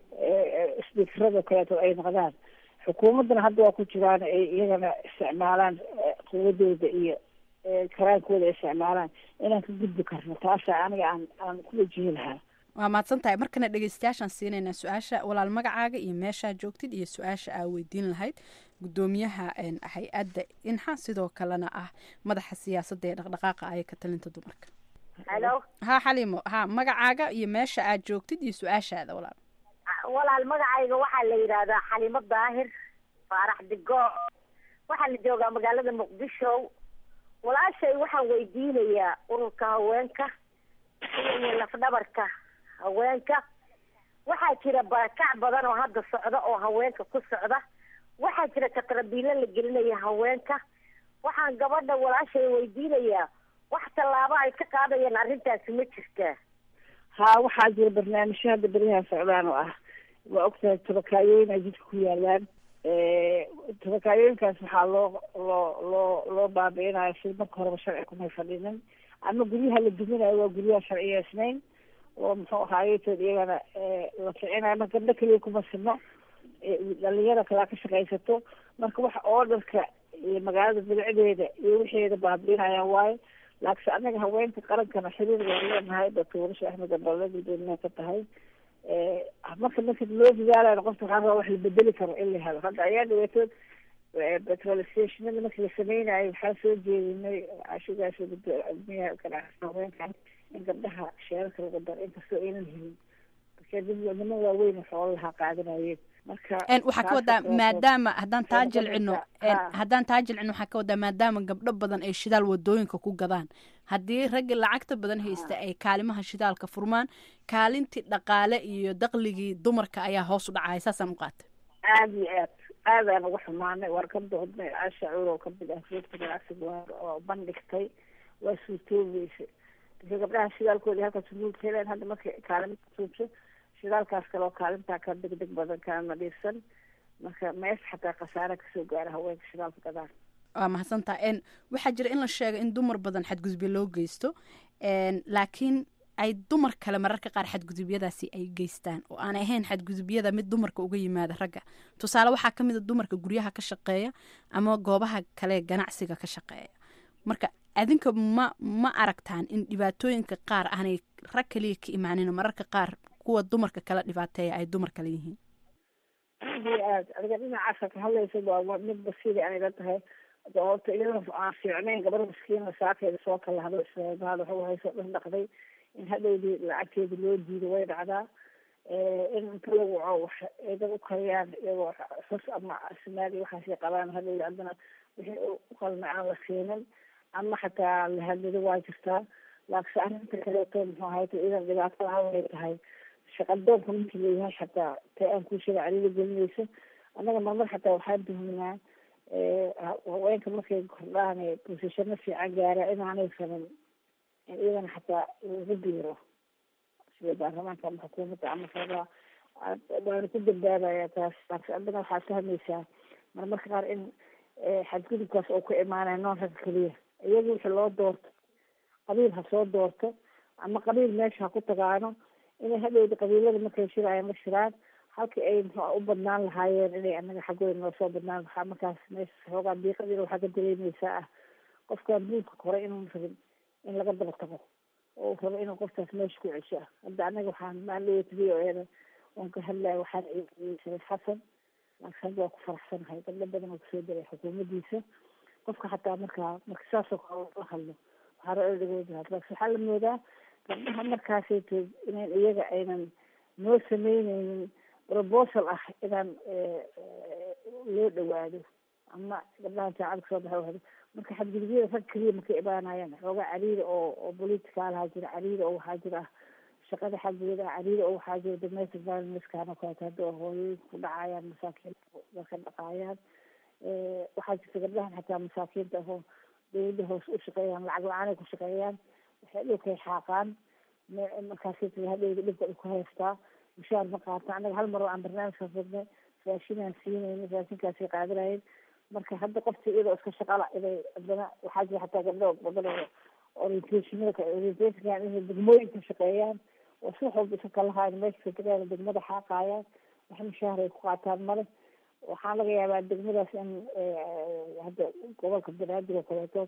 isbiikarada kaleeto ay noqdaan xukuumaddana hadda waa ku jiraan ay iyagana isticmaalaan eh, quwadooda iyo eh, karaankooda ay isticmaalaan inaan ka gudbi karno taasa aniga aan aan ku wajihi lahaa waa mahadsan tahay markana dhegeystayaashaan siinaynaa su-aasha walaal magacaaga iyo meeshaa joogtid iyo su-aasha aa weydiin lahayd gudoomiyaha een, hay-adda inxa sidoo kalena ah madaxa siyaasadda ee dhaqdhaqaaqa aya ka talinta dumarka halo ha xaliimo ha magacaaga iyo meesha aad joogtid iyo su-aashaada walaal walaal magacayga waxaa la yidhaahdaa xalimo daahir faarax digo waxaa la joogaa magaalada muqdisho walaashay waxaan weydiinayaa ururka haweenka iyo lafdhabarka haweenka waxaa jira barakac badan oo hadda socda oo haweenka ku socda waxaa jira katrabiilo la gelinaya haweenka waxaan gabadha walaashay weydiinayaa wax tallaabo ay ka qaadayaan arrintaasi ma jirtaa haa waxaa jira barnaamijyo hadda beryahan socdaan oo ah waa ogtahay tabakaayooyin ay jidka ku yaalaan tabakaayooyinkaas waxaa loo loo loo loo baabi'inayo si marka horeba sharci kumay fadhinin ama guryaha la duminayo waa guryaha sharciyeysnayn oo muxuu ahaayeetood iyagana la ficinayo marka gabdho keliya kuma sino dhalinyada kalaa ka shaqaysato marka waxa oodarka iyo magaalada bilicdeeda iyo wixeeda baabi'inayaan waayo laakiinse anaga haweenka qarankana xiriir waan leenahay doctor warisha axmed abale gudoomiyaha ka tahay marka marka loo dadaalayo qofka waxaa rabaa wax la bedeli karo in la helo hadda ayaa dhaweetood petrol stationada markii la sameynayo waxaa soo jeedinay cashugaas gudoomiyaha ganacsiga haweenkan in gabdhaha sheerarka lagu daro inkastoo aynan helin marka dad niman waaweyn xoolaha qaadanayeen marka Een, waxaa ka wadaa maadaama haddaan taa Waxay jilcino noqonaysaa- een, haa. haddaan taa jilcino waxaa ka wadaa maadaama gabdho badan ay shidaal wadooyinka ku gadaan haddii ragga lacagta badan haysta ay kaalimaha shidaalka furmaan kaalintii dhaqaale iyo daqligii dumarka ayaa hoos u dhacaya saasaan u qaatay aada iyo aad aadaan uga xumaanay waan ka doodnay caasha cuur oo kamid ah joogta ganacsiga waa oo bandhigtay waa suurtoobeysay marka gabdhaha shidaalkoodii halkaas nuulka heleen hadda markay kaalinta suubso shidaalkaas kale oo kaalintaa ka degdeg badan kana nadiifsan marka mees xataa khasaare kasoo gaara haweenka shidaalka gadaan waa mahadsantaa n waxaa jira in la sheego in dumar badan xadgudubyo loo geysto n laakiin ay dumar kale mararka qaar xadgudubyadaasi ay geystaan oo aan ahayn xadgudubyada mid dumarka uga yimaada ragga tusaale waxaa ka mid a dumarka guryaha ka shaqeeya ama goobaha kale ganacsiga ka shaqeeya marka adinka ma ma aragtaan in dhibaatooyinka qaar aanay rag kaliya ka imaanin mararka qaar kuwa dumarka kala dhibaateeya ay dumar kale yihiin aada iyo aad adiga dhinacaasa ka hadlaysa waa mid basiiri anayla tahay horta iyadoo aan fiicnayn gabar maskiina saakeeda soo kala hadlo isleedaad waxa waxay soo dhan dhaqday in hadhowdii lacagteeda loo diido way dhacdaa in inta lagu waco wax eedan u kariyaan iyagoo xus ama asmaali waxaasay qabaan hadhowdi haddana wixii u qalna aan la siinin ama xataa la hadlido waa jirtaa laakiin arrinta kaleeto muxuu ahayta idan dhibaatada haway tahay shaqadoonka markii leeyahay xataa tay aan kuu sheega caliila gelinaysa annaga marmar xataa waxaan tuhminaa haweenka markay kordhaan bosishano fiican gaara inaanay sanin in iyadana xataa lagu biiro sida baarlamaanka ama xukuumadda ama sabaa waana ku dambaabaya taas laakiin haddana waxaad fahmaysaa marmarka qaar in xadgudubkaas oo ku imaanaya noon ragga keliya iyagu wixii loo doorto qabiil ha soo doorto ama qabiil meesha ha ku tagaano inay hadhowda qabiilada markay shirayaan la shiraan halkii ay muxua u badnaan lahaayeen inay anaga xaggooda noo soo badnaan waxaa markaas meesha xoogaa diiqadiina waxaa ka dareemeysaa ah qofkaan buulka kore inuu rabin in laga daba tago oo uu rabo inuu qofkaas meesha ku cesho ah hadda anaga waxaan maaldhawat v o eda oon ka hadlaya waxaan shariif xasan laakiin hadda waa ku faraxsanahay gabdho badan oo kusoo daray xukuumaddiisa qofka xataa markaa marka saasoo kale la hadlo waxaa ra dhagooda laakiin waxaa la moodaa gabdhaha markaasayto inayn iyaga aynan noo sameyneynin proposal ah inaan loo dhawaado ama gabdhaha jaacada kasoo baxa wahdo marka xadgudubyada rag keliya markay imaanayaan xoogaa cariiri oo oo politicaalaha jira cariiri oo waxaa jira shaqada xaggeeda cariiri oo waxaa jira domestic violencekan oo kaleeto hadda hooyooyinka ku dhacayaan masaakiinta dadka dhaqaayaan waxaa jirta gabdhahan xataa masaakiinta ahoo dawladda hoos u shaqeeyaan lacag la-aanay ku shaqeeyaan waxay dhulkay xaaqaan markaasi hadhowda dhibka ku haystaa mushaar ma qaata anaga hal mar oo aan barnaamijkaas wadnay raashinaan siinayna raashinkaasay qaadanayeen marka hadda qoftii iyadoo iska shaqala inay haddana waxaa jira xataa gabdho badan oo orientationada orientationkan inay degmooyinka shaqeeyaan oo si wax walba iska kalahayan meesha federaalka degmada xaaqayaan wax mushaar ay ku qaataan male waxaa laga yaabaa degmadaas in hadda gobolka banaadir oo kaleeto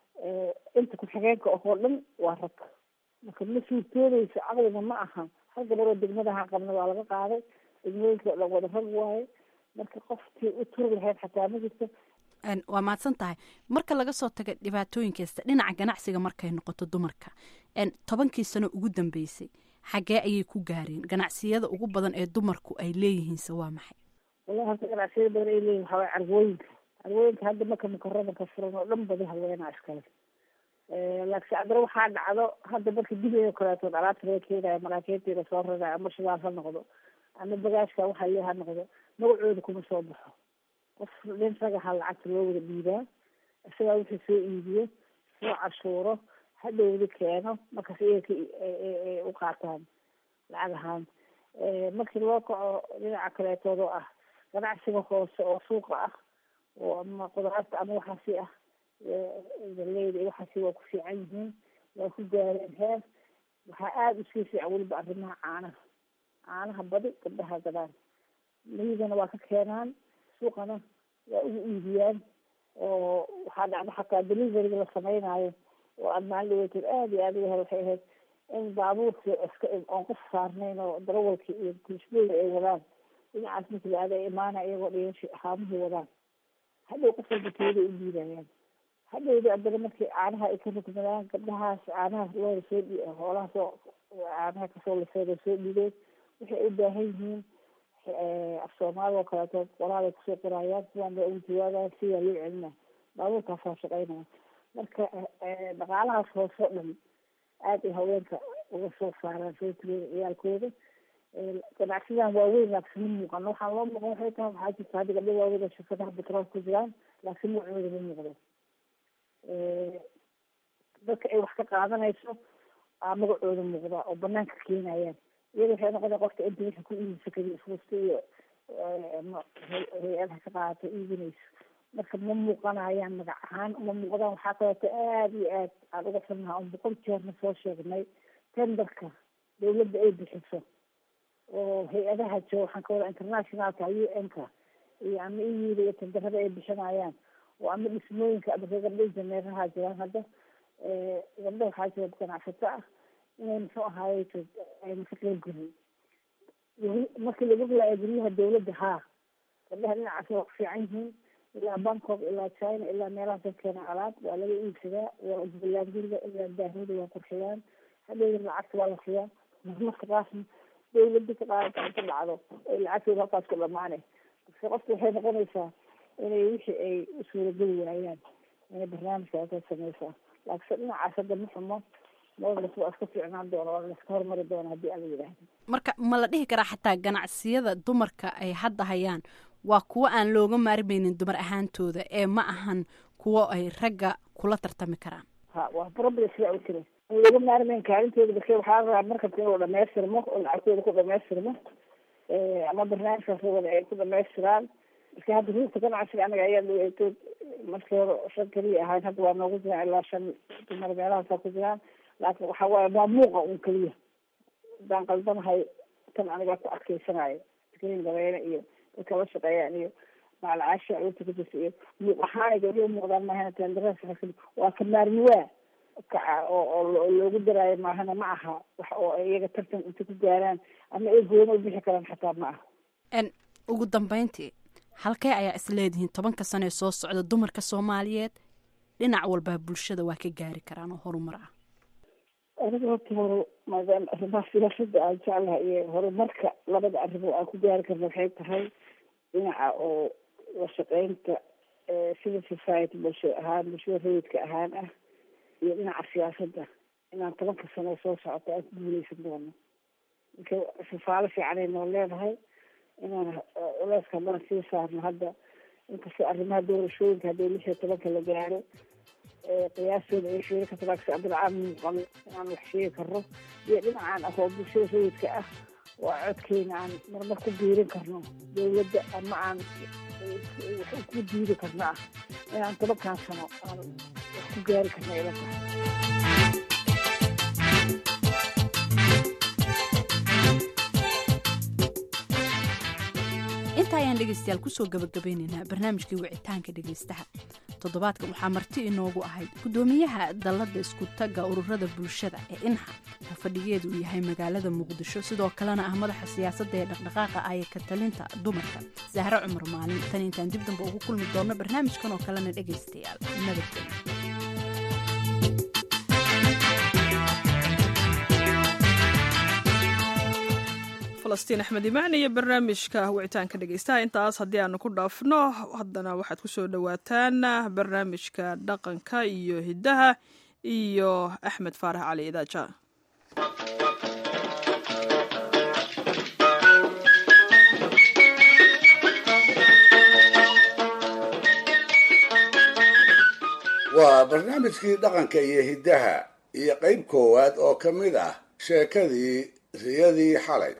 inta ku-xigeenka oo dhan waa rag marka ma suurtoodeyso caqliga ma aha hal gabaroo degmadaha qabna waa laga qaaday degmooyinka o dhan wada rag waaye marka qofkii u turi lahayd xataa ma jirto waa mahadsan tahay marka laga soo taga dhibaatooyinkasta dhinaca ganacsiga markay noqoto dumarka tobankii sano ugu dambeysay xaggee ayay ku gaareen ganacsiyada ugu badan ee dumarku ay leeyihiinse waa maxay wallahi horta ganacsiyada badan ay leeyihin waxaa waye carwooyinka carwooyinka hadda marka mukarada ka furan oo dhan badi haweenaa iskale laakiin haddana waxaa dhacdo hadda marka dibeeda kaleetood alaabta laga keenayo maraakiintiina soo rarayo ama shidaal ha noqdo ama bagaashka waxa le ha noqdo magacooda kuma soo baxo qof nin ragaha lacagta loo wada dhiibaa isagaa wixii soo iibiyo soo cashuuro hadhowda keeno markaas iyaga u qaataan lacag ahaan markii loo kaco dhinaca kaleetood oo ah ganacsiga hoose oo suuqa ah oo ama qudaarta ama waxaasi ah galeyda iyo waxaasi waa ku fiican yihiin waa ku gaareen heer waxaa aada usii fiican weliba arrimaha caanaha caanaha badi gabdhaha gadaan miyigana waa ka keenaan suuqana waa ugu iibiyaan oo waxaa dhacda xataa deliveryga la sameynaayo oo aada maalin dhaweeteed aada iyo aada uga hel waxay ahayd in baabuurkii iska oon qof saarnayn oo darawalkii iyo kulsbooda ay wadaan dhinacaas markii la aada imaana iyagoo dhigashi haamihii wadaan hadhow qof walba teeda u diidayaan hadhowda haddana markii caanaha ay ka rugmadaan gabdhahaas caanaha looda soo dhi hoolaha soo caanaha kasoo lisooda soo dhigeen waxay u baahan yihiin af soomaali oo kaleeto qoraalay kusoo qorayaan sidaan baa ugu jawaabaya sidaa loo celina baabuurkaasaa shaqeynaya marka dhaqaalahaas hoose o dhan aada ay haweenka uga soo saaraan soo tiriyada ciyaalkooda ganacsidan waaweyn laakiin ma muuqano waxaa loo muuqan waxay tahay waxaa jirta hadda gabdho waaweyn oo shirkadaha betrool ku jiraan laakiin magacooda ma muuqdo dadka ay wax ka qaadanayso aa magacooda muuqda oo banaanka keenayaan iyada waxay noqona qofka inta wixii ku iibisa kaliya fuusta iyo hay-adaha ka qaadata iibinayso marka ma muuqanayaan magac ahaan ma muuqdaan waxaa kaleeto aada iyo aad aan uga xunnaha on boqol jeerna soo sheegnay tenderka dawladda ay bixiso oo hay-adaha jooga waxaan ka wada internationalka u n-ka iyo ama iyida iyo tenderada ay bixinayaan oo ama dhismooyinka ama gabdho injineeraha jiraan hadda gabdho waxaa jira ganacsato ah inay muxuu ahaaye ayna ka qeyb gelin markii lagu rilaaya guryaha dawladda haa gabdhaha dhinacaas waa ku fiican yihiin ilaa bangkok ilaa china ilaa meelahaas ka keena alaab waa laga iibsadaa waa jubbaland guriga ilaa daahooda waa qurxiyaan hadhowda lacagta waa la siyaa marmarka qaasna dawladda ka qaadata inta dhacdo ay lacagtooda halkaas ku dhamaane marka qofka waxay noqonaysaa inay wixii ay u suurageli waayaan inay barnaamijka ka sameysaa laakiinse dhinacaas hadda ma xumo moodlas waa iska fiicnaan doona waa laska hormari doona haddii ala yidhaahdo marka ma la dhihi karaa xataa ganacsiyada dumarka ay hadda hayaan waa kuwo aan looga maarmaynin dumar ahaantooda ee ma ahan kuwo ay ragga kula tartami karaan ha waa problem sidaa u jira aan looga maarmayn kaalintooda bake waxaa rabaa markasta inuu dhamaystirmo oo lacagtooda ku dhamaystirmo ama barnaamijkaas wada ay ku dhamaystiraan marka hadda ruugta ganacsiga anaga ayaa dhaweytood markii hore shan keliya ahayn hadda waa noogu jiraan ilaa shan dumar meelahaasaa ku jiraan laakiin waxa waaye waa muuqa un keliya haddaan qaldanahay tan anigaa ku adkeysanayo tikriin dabeene iyo dadka la shaqeeyaan iyo macalcaasha urta ku jirta iyo muuq ahaan gabdhihi muuqdaan maahana tendaras waa ka maarmiwaa kaca oo oo loogu daraayo maahana ma aha wax oo iyaga tartan inta ku gaaraan ama ay gooni u bixi karaan xataa ma aha ugu dambeyntii halkee ayaa is leedihiin tobanka sano ee soo socda dumarka soomaaliyeed dhinac walba bulshada waa ka gaari karaan oo horumar ah aniga horta hore maadaama arrimaha siyaasada aan jeclahay iyo horumarka labada arrimo aan ku gaari karna waxay tahay dhinaca oo la shaqeynta civil society bulsho ahaan bulshada rayidka ahaan ah iyo dhinaca siyaasadda inaan tobanka sano soo socota aan ku guuleysan doono marka sifaalo fiicanay noo leedahay inaan culeyska haddana sii saarno hadda inkastoo arrimaha doorashooyinka haddii lix iyo tobanka la gaaro qiyaastooda ay sheegi karto laakiin abdilcaam muuqan inaan wax sheegi karno iyo dhinacaan ah oo bulshada rayidka ah waa codkeena aan marmar ku biirin karno dawladda ama aan wax ku diidi karno ah inaan tobankan sano aan wax ku gaari karno ila tahay inta ayaan dhegaystayaal kusoo gabagabeynaynaa barnaamijkii wicitaanka dhegaystaha toddobaadkan waxaa marti inoogu ahayd guddoomiyaha dalladda iskutaga ururada bulshada ee inxa oo fadhigeedu uu yahay magaalada muqdisho sidoo kalena ah madaxa siyaasadda ee dhaqdhaqaaqa aya ka talinta dumarka sahre cumar maalin tan intaan dib damba ugu kulmi doonno barnaamijkan oo kalena dhegaystayaal nabadgelyo falastiin axmed imaan iyo barnaamijka wicitaanka dhegeystaha intaas haddii aanu ku dhaafno haddana waxaad kusoo dhowaataan barnaamijka dhaqanka iyo hiddaha iyo axmed faarax cali idaaja waa barnaamijkii dhaqanka iyo hiddaha iyo qayb koowaad oo ka mid ah sheekadii riyadii xalay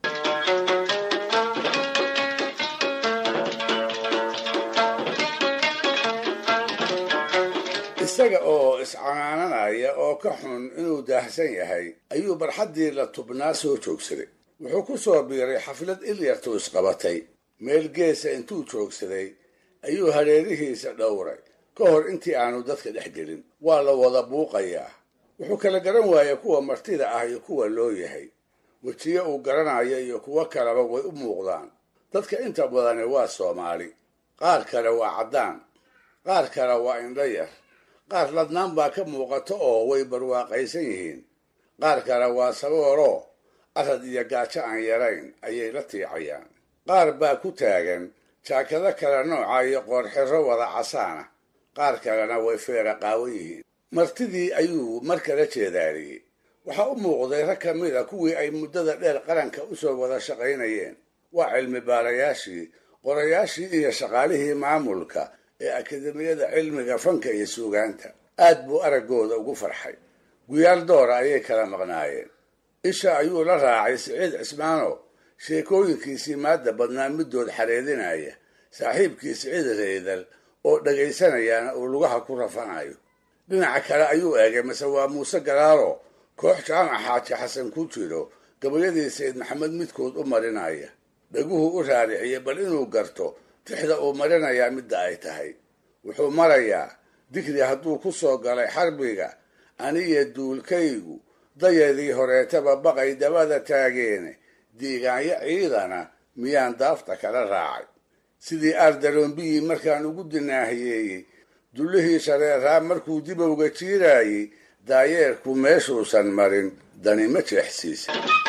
isaga oo iscanaananaya oo ka xun inuu daahsan yahay ayuu barxaddii la tubnaa soo joogsaday wuxuu ku soo biiray xaflad ilyartu isqabatay meel geesa intuu joogsaday ayuu hareerihiisa dhowray ka hor intii aanu dadka dhex gelin waa la wada buuqayaa wuxuu kala garan waayay kuwa martida ah iyo kuwa loo yahay wejiyo uu garanayo iyo kuwo kaleba way u muuqdaan dadka inta badani waa soomaali qaar kale waa caddaan qaar kale waa indho yar qaar ladnaan baa ka muuqato oo way barwaaqaysan yihiin qaar kale waa sabooroo arad iyo gaajo aan yarayn ayay la tiicayaan qaar baa ku taagan jaakado kale nooca iyo qoorxiro wada casaana qaar kalena way feera qaawan yihiin martidii ayuu mar kala jeedaariyey waxaa u muuqday rag ka mid a kuwii ay muddada dheer qaranka u soo wada shaqaynayeen waa cilmi baarayaashii qorayaashii iyo shaqaalihii maamulka ee akademiyada cilmiga fanka iyo suugaanta aad buu araggooda ugu farxay guyaal doora ayay kala maqnaayeen isha ayuu la raacay siciid cismaano sheekooyinkiisii maadda badnaa middood xareedinaya saaxiibkii siciid reedal oo dhagaysanayaana uu lugaha ku rafanayo dhinaca kale ayuu eegay mase waa muuse galaalo koox jaamac xaaji xasan ku jiro gabayadii sayid maxamed midkood u marinaya dhaguhu u raariciyey bal inuu garto tixda uu marinayaa midda ay tahay wuxuu marayaa digri hadduu ku soo galay xarbiga aniyo duulkaygu dayadii horeetaba baqay dabada taageene diigaanyo ciidana miyaan daafta kala raacay sidii aardalombiyii markaan ugu dinaahiyeeyey dullihii shareeraa markuu dibowga jiiraayey daayeerku meeshuusan marin dani ma jeexsiisa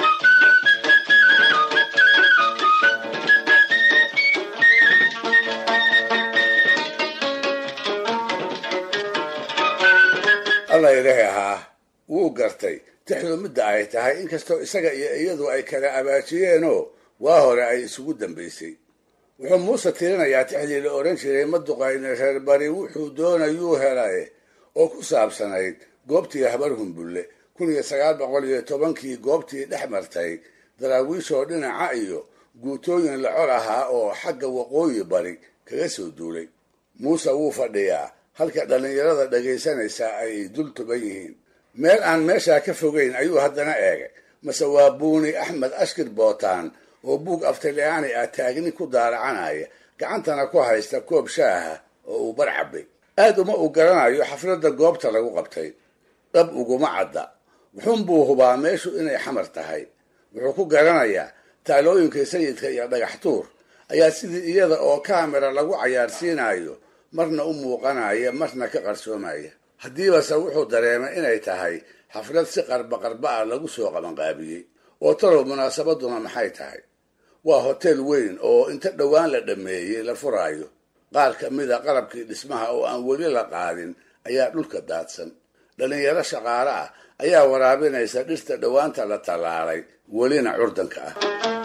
alla ilahi ahaa wuu gartay tixdu midda ay tahay inkastoo isaga iyo iyadu ay kala abaajiyeenoo waa hore ay isugu dambaysay wuxuu muuse tirinayaa tixdii la odhan jiray maduqayne reer bari wuxuu doonayuu helaye oo ku saabsanayd goobtii habar humbulle kun iyo sagaal boqol iyo tobankii goobtii dhex martay daraawiishoo dhinaca iyo guutooyin la col ahaa oo xagga waqooyi bari kaga soo duulay muuse wuu fadhiyaa halka dhallinyarada dhagaysanaysaa ay dul tuban yihiin meel aan meeshaa ka fogeyn ayuu haddana eegay mase waa buuni axmed ashkir bootaan oo buug aftaliyaani ah taagni ku daaracanaya gacantana ku haysta koob shaaha oo uu bar cabay aad uma uu garanayo xafladda goobta lagu qabtay dhab uguma cadda wuxuunbuu hubaa meeshu inay xamar tahay wuxuu ku garanayaa taalooyinka sayidka iyo dhagax tuur ayaa sidii iyada oo kaamera lagu cayaarsiinayo marna u muuqanaya marna ka qarsoomaya haddiibase wuxuu dareemay inay tahay xaflad si qarba qarba ah lagu soo qabanqaabiyey oo talow munaasabaduna maxay tahay waa hotel weyn oo inta dhowaan la dhammeeyey la furaayo qaar ka mida qalabkii dhismaha oo aan weli la qaadin ayaa dhulka daadsan dhallinyaro shaqaale ah ayaa waraabinaysa dhirta dhowaanta la tallaalay welina curdanka ah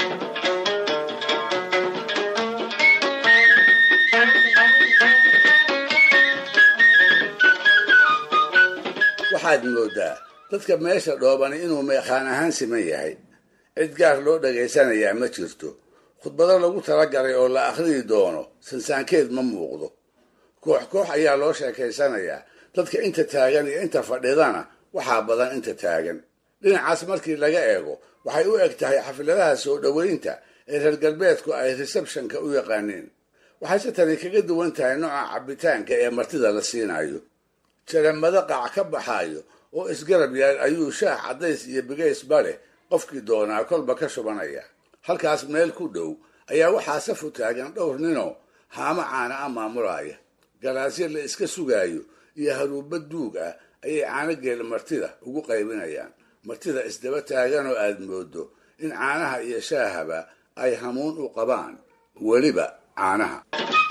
waxaad moodaa dadka meesha dhoobani inuu meeqaan ahaan siman yahay cid gaar loo dhagaysanayaa ma jirto khudbado lagu talagalay oo la akhriyi doono sansaankeed ma muuqdo koox koox ayaa loo sheekaysanayaa dadka inta taagan iyo inta fadhidana waxaa badan inta taagan dhinacaas markii laga eego waxay u eg tahay xafladaha soo dhoweynta ee reer galbeedku ay receptionka u yaqaaneen waxayse tani kaga duwan tahay nooca cabitaanka ee martida la siinayo jaramado qac ka baxaayo oo isgarab yaal ayuu shaah caddays iyo bigaysba leh qofkii doonaa kolba ka shubanaya halkaas meel ku dhow ayaa waxaa safu taagan dhowr ninoo haamo caana a maamulaya galaasyo la iska sugaayo iyo haruuba duug ah ayay caanogeel martida ugu qaybinayaan martida isdaba taaganoo aad moodo in caanaha iyo shaahaba ay hamuun u qabaan weliba caanaha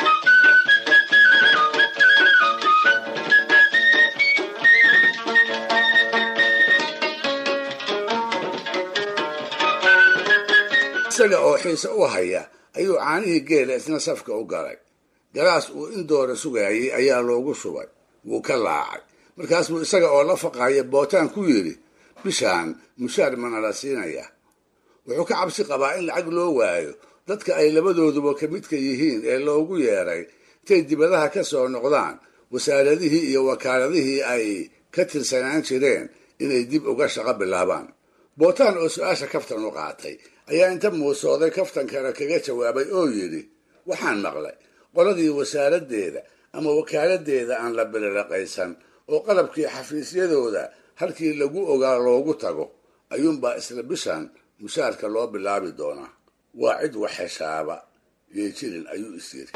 isaga oo xiise u haya ayuu caanihii geela isna safka u galay galaas uu in doora sugaayey ayaa loogu shubay wuu ka laacay markaasbuu isaga oo la faqaya bootaan ku yidhi bishaan mushaar mana la siinaya wuxuu ka cabsi qabaa in lacag loo waayo dadka ay labadooduba ka midka yihiin ee loogu yeeray intay dibadaha ka soo noqdaan wasaaradihii iyo wakaaladihii ay ka tirsanaan jireen inay dib uga shaqo bilaabaan bootaan oo su-aasha kaftan u qaatay ayaa inta muusooday kaftankana kaga jawaabay oo yidhi waxaan maqlay qoladii wasaaraddeeda ama wakaaladdeeda aan la biliraqaysan oo qalabkii xafiisyadooda halkii lagu ogaa loogu tago ayuunbaa isla bishan mushaarka loo bilaabi doonaa waa cid wax heshaaba yay jirin ayuu is yiri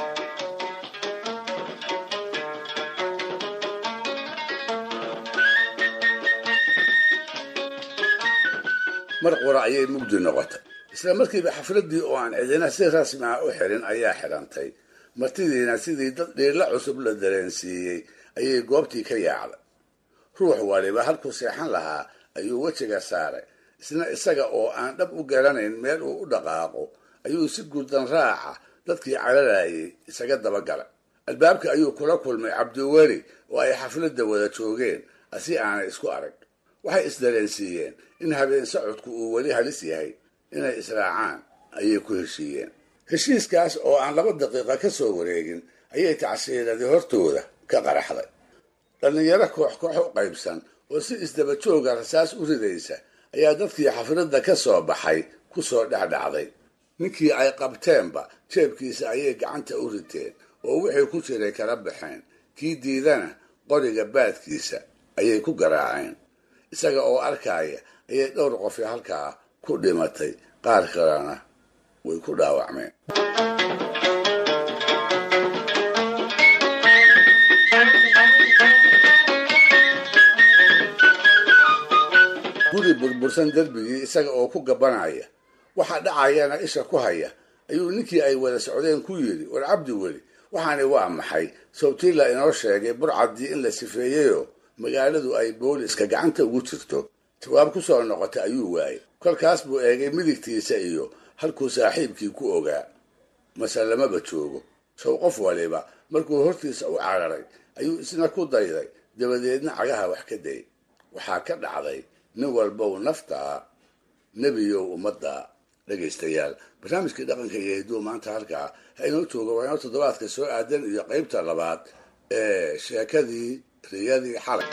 mar qura ayay mugdi noqotay isla markiiba xafladdii oo aan cidina si rasmi ah u xirin ayaa xidhantay martidiina sidii dad dhiilla cusub la dareensiiyey ayay goobtii ka yaacday ruux waliba halkuu seexan lahaa ayuu wejiga saaray isna isaga oo aan dhab u garanayn meel uu u dhaqaaqo ayuu si gurdan raaca dadkii caralayay isaga dabagalay albaabka ayuu kula kulmay cabdiweli oo ay xafladda wada joogeen asi aanay isku arag waxay isdareensiiyeen in habeen socodku uu weli halis yahay inay israacaan ayay ku heshiiyeen heshiiskaas oo aan laba daqiiqa ka soo wareegin ayay tacsiiradii hortooda ka qaraxday dhallinyaro koox koox u qaybsan oo si isdaba jooga rasaas u ridaysa ayaa dadkii xafladda ka soo baxay ku soo dhexdhacday ninkii ay qabteenba jeebkiisa ayay gacanta u riteen oo wixii ku jiray kala baxeen kii diidana qoriga baadkiisa ayay ku garaaceen isaga oo arkaya ayay dhowr qofi halkaa ku dhimatay qaar kalena way ku dhaawacmeen guri burbursan derbigii isaga oo ku gabanaya waxa dhacayana isha ku haya ayuu ninkii ay wada socdeen ku yidhi war cabdi weli waxaani waa maxay sawtila inoo sheegay burcaddii in la sifeeyeyoo magaaladu ay booliska gacanta ugu jirto jawaab ku soo noqotay ayuu waayey kolkaas buu eegay midigtiisa iyo halkuu saaxiibkii ku ogaa mase lamaba joogo sow qof waliba markuu hortiisa u cararay ayuu isna ku dayday dabadeedna cagaha wax ka day waxaa ka dhacday nin walbow naftaa nebiyow ummadda dhegaystayaal barnaamijkii dhaqanka iyo hidduu maanta halkaa ha inoo jooga waa inoo toddobaadka soo aadan iyo qaybta labaad ee sheekadii riyadii xalay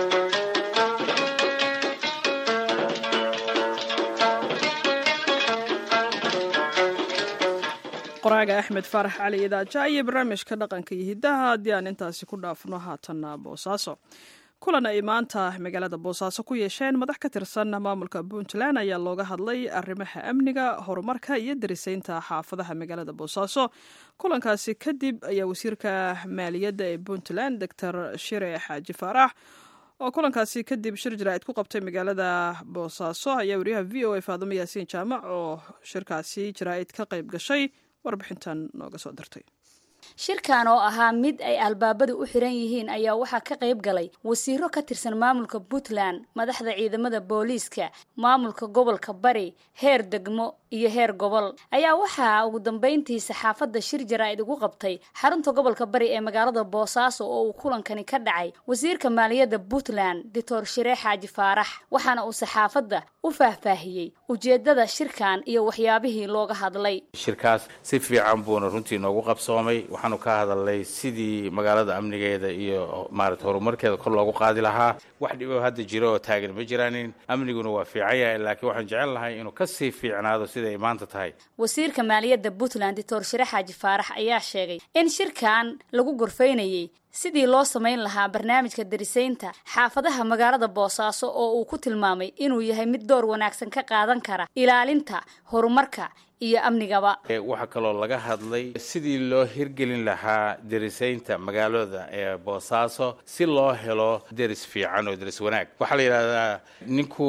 qoraaga axmed faarax cali idaaja iyo barnaamijka dhaqanka iyo hiddaha haddii aan intaasi ku dhaafno haatanna boosaaso kulan ay maanta magaalada boosaaso ku yeesheen madax ka tirsan maamulka puntland ayaa looga hadlay arrimaha amniga horumarka iyo darisaynta xaafadaha magaalada boosaaso kulankaasi kadib ayaa wasiirka maaliyadda ee puntland doctor shire xaaji faarax oo kulankaasi kadib shir jaraa'id ku qabtay magaalada boosaaso ayaa wariyaha v o a faadumo yaasiin jaamac oo shirkaasi jaraa'id ka qayb gashay warbixintan nooga soo dirtay shirkan oo ahaa mid ay albaabadu u xiran yihiin ayaa waxaa ka qayb galay wasiiro ka tirsan maamulka puntland madaxda ciidamada booliiska maamulka gobolka bari heer degmo iyo heer gobol ayaa waxaa ugu dambeyntii saxaafadda shir jaraa'id ugu qabtay xarunta gobolka bari ee magaalada boosaaso oo uu kulankani ka dhacay wasiirka maaliyadda puntland doctor shiree xaaji faarax waxaana uu saxaafadda u faahfaahiyey ujeedada shirkan iyo waxyaabihii looga hadlay shirkaas si fiican buuna runtii noogu qabsoomay waxaanu ka hadalnay sidii magaalada amnigeeda iyo maarata horumarkeeda kor loogu qaadi lahaa wax dhibo hadda jiro oo taagan ma jiraanin amniguna waa fiican yahay laakiin waxaan jecel lahay inuu kasii fiicnaado siday maanta tahay wasiirka maaliyadda puntland doctor shire xaaji faarax ayaa sheegay in shirkan lagu gorfaynayey sidii loo samayn lahaa barnaamijka darisaynta xaafadaha magaalada boosaaso oo uu ku tilmaamay inuu yahay mid door wanaagsan ka qaadan kara ilaalinta horumarka iyo amnigaba waxaa kaloo laga hadlay sidii loo hirgelin lahaa derisaynta magaalada ee boosaaso si loo helo deris fiican oo deris wanaag waxaa la yidhahdaa ninku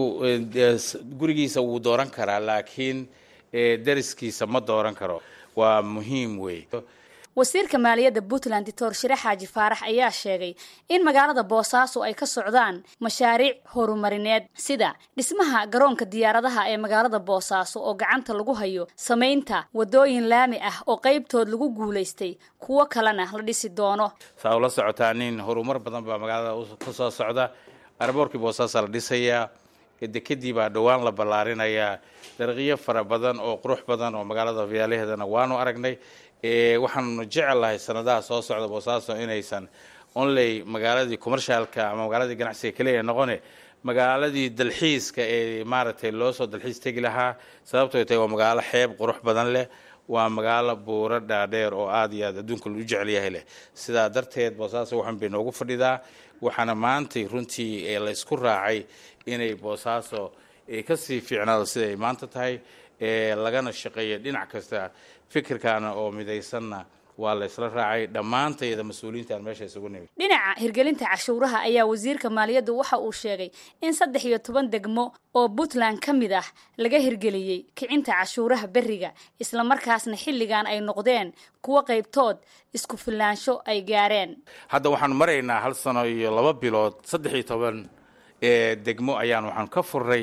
gurigiisa wuu dooran karaa laakiin deriskiisa ma dooran karo waa muhiim wey wasiirka maaliyadda puntland doctor shire xaaji faarax ayaa sheegay in magaalada boosaaso ay ka socdaan mashaariic horumarineed sida dhismaha garoonka diyaaradaha ee magaalada boosaaso oo gacanta lagu hayo samaynta wadooyin laami ah oo qaybtood lagu guulaystay kuwo kalena la dhisi doono saa ula socotaa nin horumar badan baa magaalada ka soo socda araboorkii boosaasaa la dhisayaa dekedii baa dhowaan la ballaarinayaa dariiqyo fara badan oo qurux badan oo magaalada viyaalaheedana waanu aragnay waxaanu jecelahay sanadaha soo socda boosaaso inaysan onley magaaladii commercialka ama magaaladii ganacsiga keliya noqone magaaladii dalxiiska ee maaragtay loo soo dalxiis tegi lahaa sababtoo tahay waa magaalo xeeb qurux badan leh waa magaalo buuro dhaadheer oo aada iyo aad adduunka lu jecel yahay leh sidaa darteed boosaaso waxan bay noogu fadhidaa waxaana maantay runtii laysku raacay inay boosaaso kasii fiicnaado siday maanta tahay lagana shaqeeya dhinac kasta fikirkaana oo midaysanna waa la isla raacay dhammaantayda mas-uuliyiintaan meesha isugu nimid dhinaca hirgelinta cashuuraha ayaa wasiirka maaliyaddu waxa uu sheegay in saddex iyo toban degmo oo puntland ka mid ah laga hirgeliyey kicinta cashuuraha berriga islamarkaasna xilligan ay noqdeen kuwo qaybtood isku filaansho ay gaareen hadda waxaanu maraynaa hal sano iyo laba bilood saddex iyo toban ee degmo ayaan waxaanu ka furnay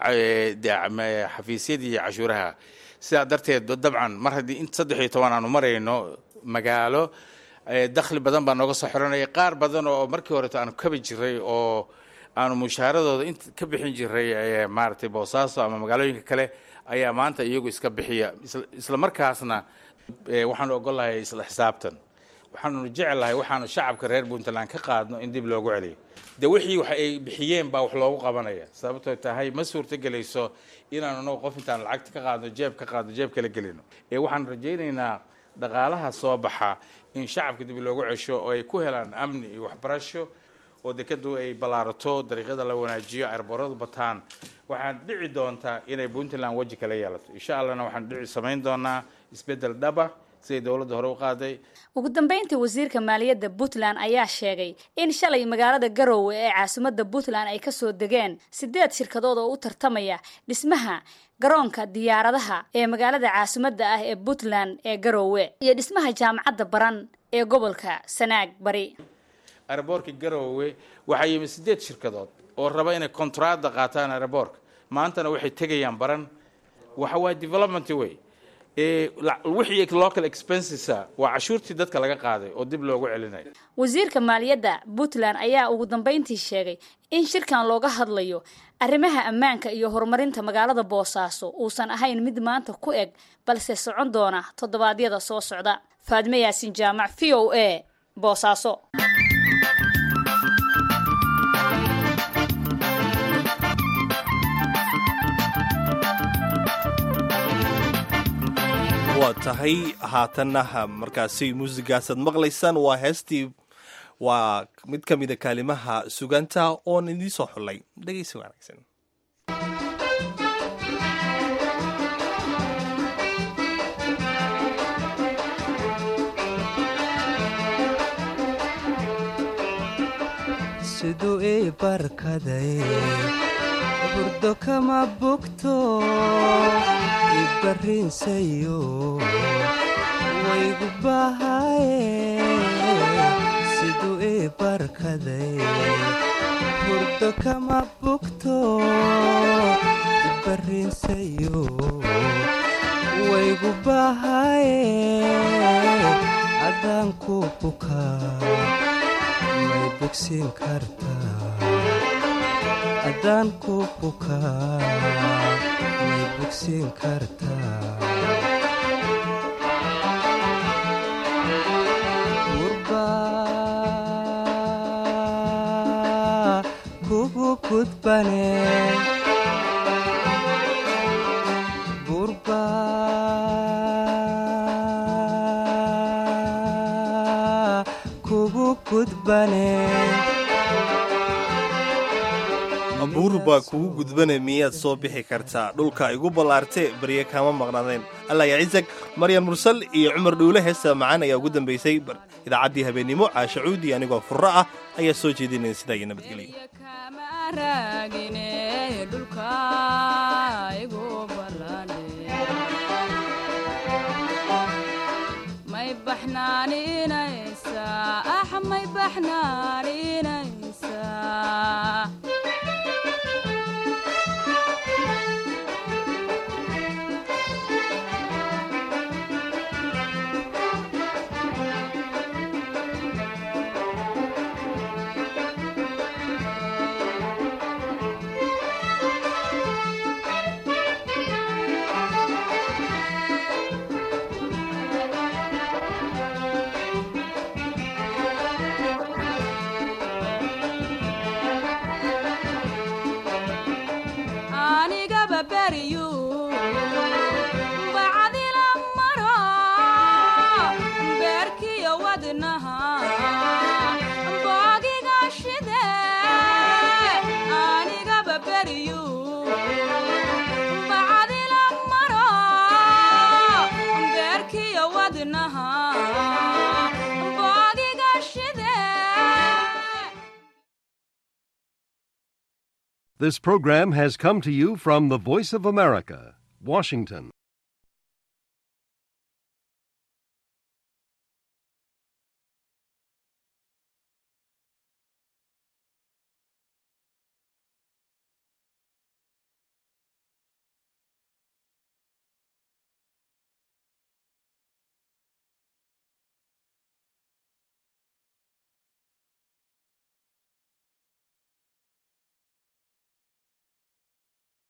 xafiisyadii cashuuraha sidaa darteed dabcan mar haddii in saddex iyo toban aanu marayno magaalo dakhli badan baa nooga soo xiranaya qaar badan oo markii horeto aanu kabi jiray oo aanu mushaaradooda int ka bixin jiray maaragtay boosaaso ama magaalooyinka kale ayaa maanta iyagu iska bixiya isla markaasna waxaanu ogolahay isla xisaabtan waxaanu jecelahay waxaanu shacabka reer puntland ka qaadno in dib loogu celiyo de wixii wax ay bixiyeen baa wax loogu qabanaya sababtoo tahay ma suurtagelayso inaanu anagu qof intaan lacagta ka qaadno jeeb ka qaadno jeeb kala gelino ee waxaan rajaynaynaa dhaqaalaha soo baxa in shacabka dib loogu cesho oo ay ku helaan amni iyo waxbarasho oo dekadu ay ballaarato dariiqyada la wanaajiyo airbooradu bataan waxaan dhici doontaa inay puntland weji kala yeelato insha allahna waxaan dhici samayn doonaa isbeddel dhaba siday dowladda hore u qaaday ugu dambeyntii wasiirka maaliyadda puntland ayaa sheegay in shalay magaalada garowe ee caasimadda puntland ay kasoo degeen sideed shirkadood oo u tartamaya dhismaha garoonka diyaaradaha ee magaalada caasimadda ah ee puntland ee garowe iyo dhismaha jaamacadda baran ee gobolka sanaag bari airboorka garowe waxaa yimid sideed shirkadood oo raba inay kontraada qaataan airboorka maantana waxay tegayaan baran waxa waa development way wixii local expensesa waa cashuurtii dadka laga qaaday oo dib loogu celinayo wasiirka maaliyadda puntland ayaa ugu dambeyntii sheegay in shirkan looga hadlayo arrimaha ammaanka iyo horumarinta magaalada boosaaso uusan ahayn mid maanta ku eg balse socon doona toddobaadyada soo socda faadme yaasin jaamac v o a boosaaso waa tahay haatanna markaasi muusigaasaad maqlaysaan waa heestii waa mid ka mida kaalimaha suganta oon idiin soo xullay dhegeysi wanaagsan siduu ii barkaday burdo kama bogto ibarrinsayo waygu bahaye siduu ii barkaday burdo kama bogto ibarrinsayo waygu bahaye haddaan ku bukaa may bogsiin kartaa haddaan ku bukaa may bogsiin kartaa gurbaa kugu gudbane gurbaa kugu gudbane abuur baa kugu gudbana miyaad soo bixi kartaa dhulka igu ballaartee barye kaama maqnaadeen allah ya cisag maryan mursal iyo cumar dhuule heesta macaan ayaa ugu dambaysay idaacaddii habeennimo caasha cuudi anigoo furro ah ayaa soo jeedinaya sidaa iyo nabadgelyo wadnaha This program has come to you from the Voice of America, Washington.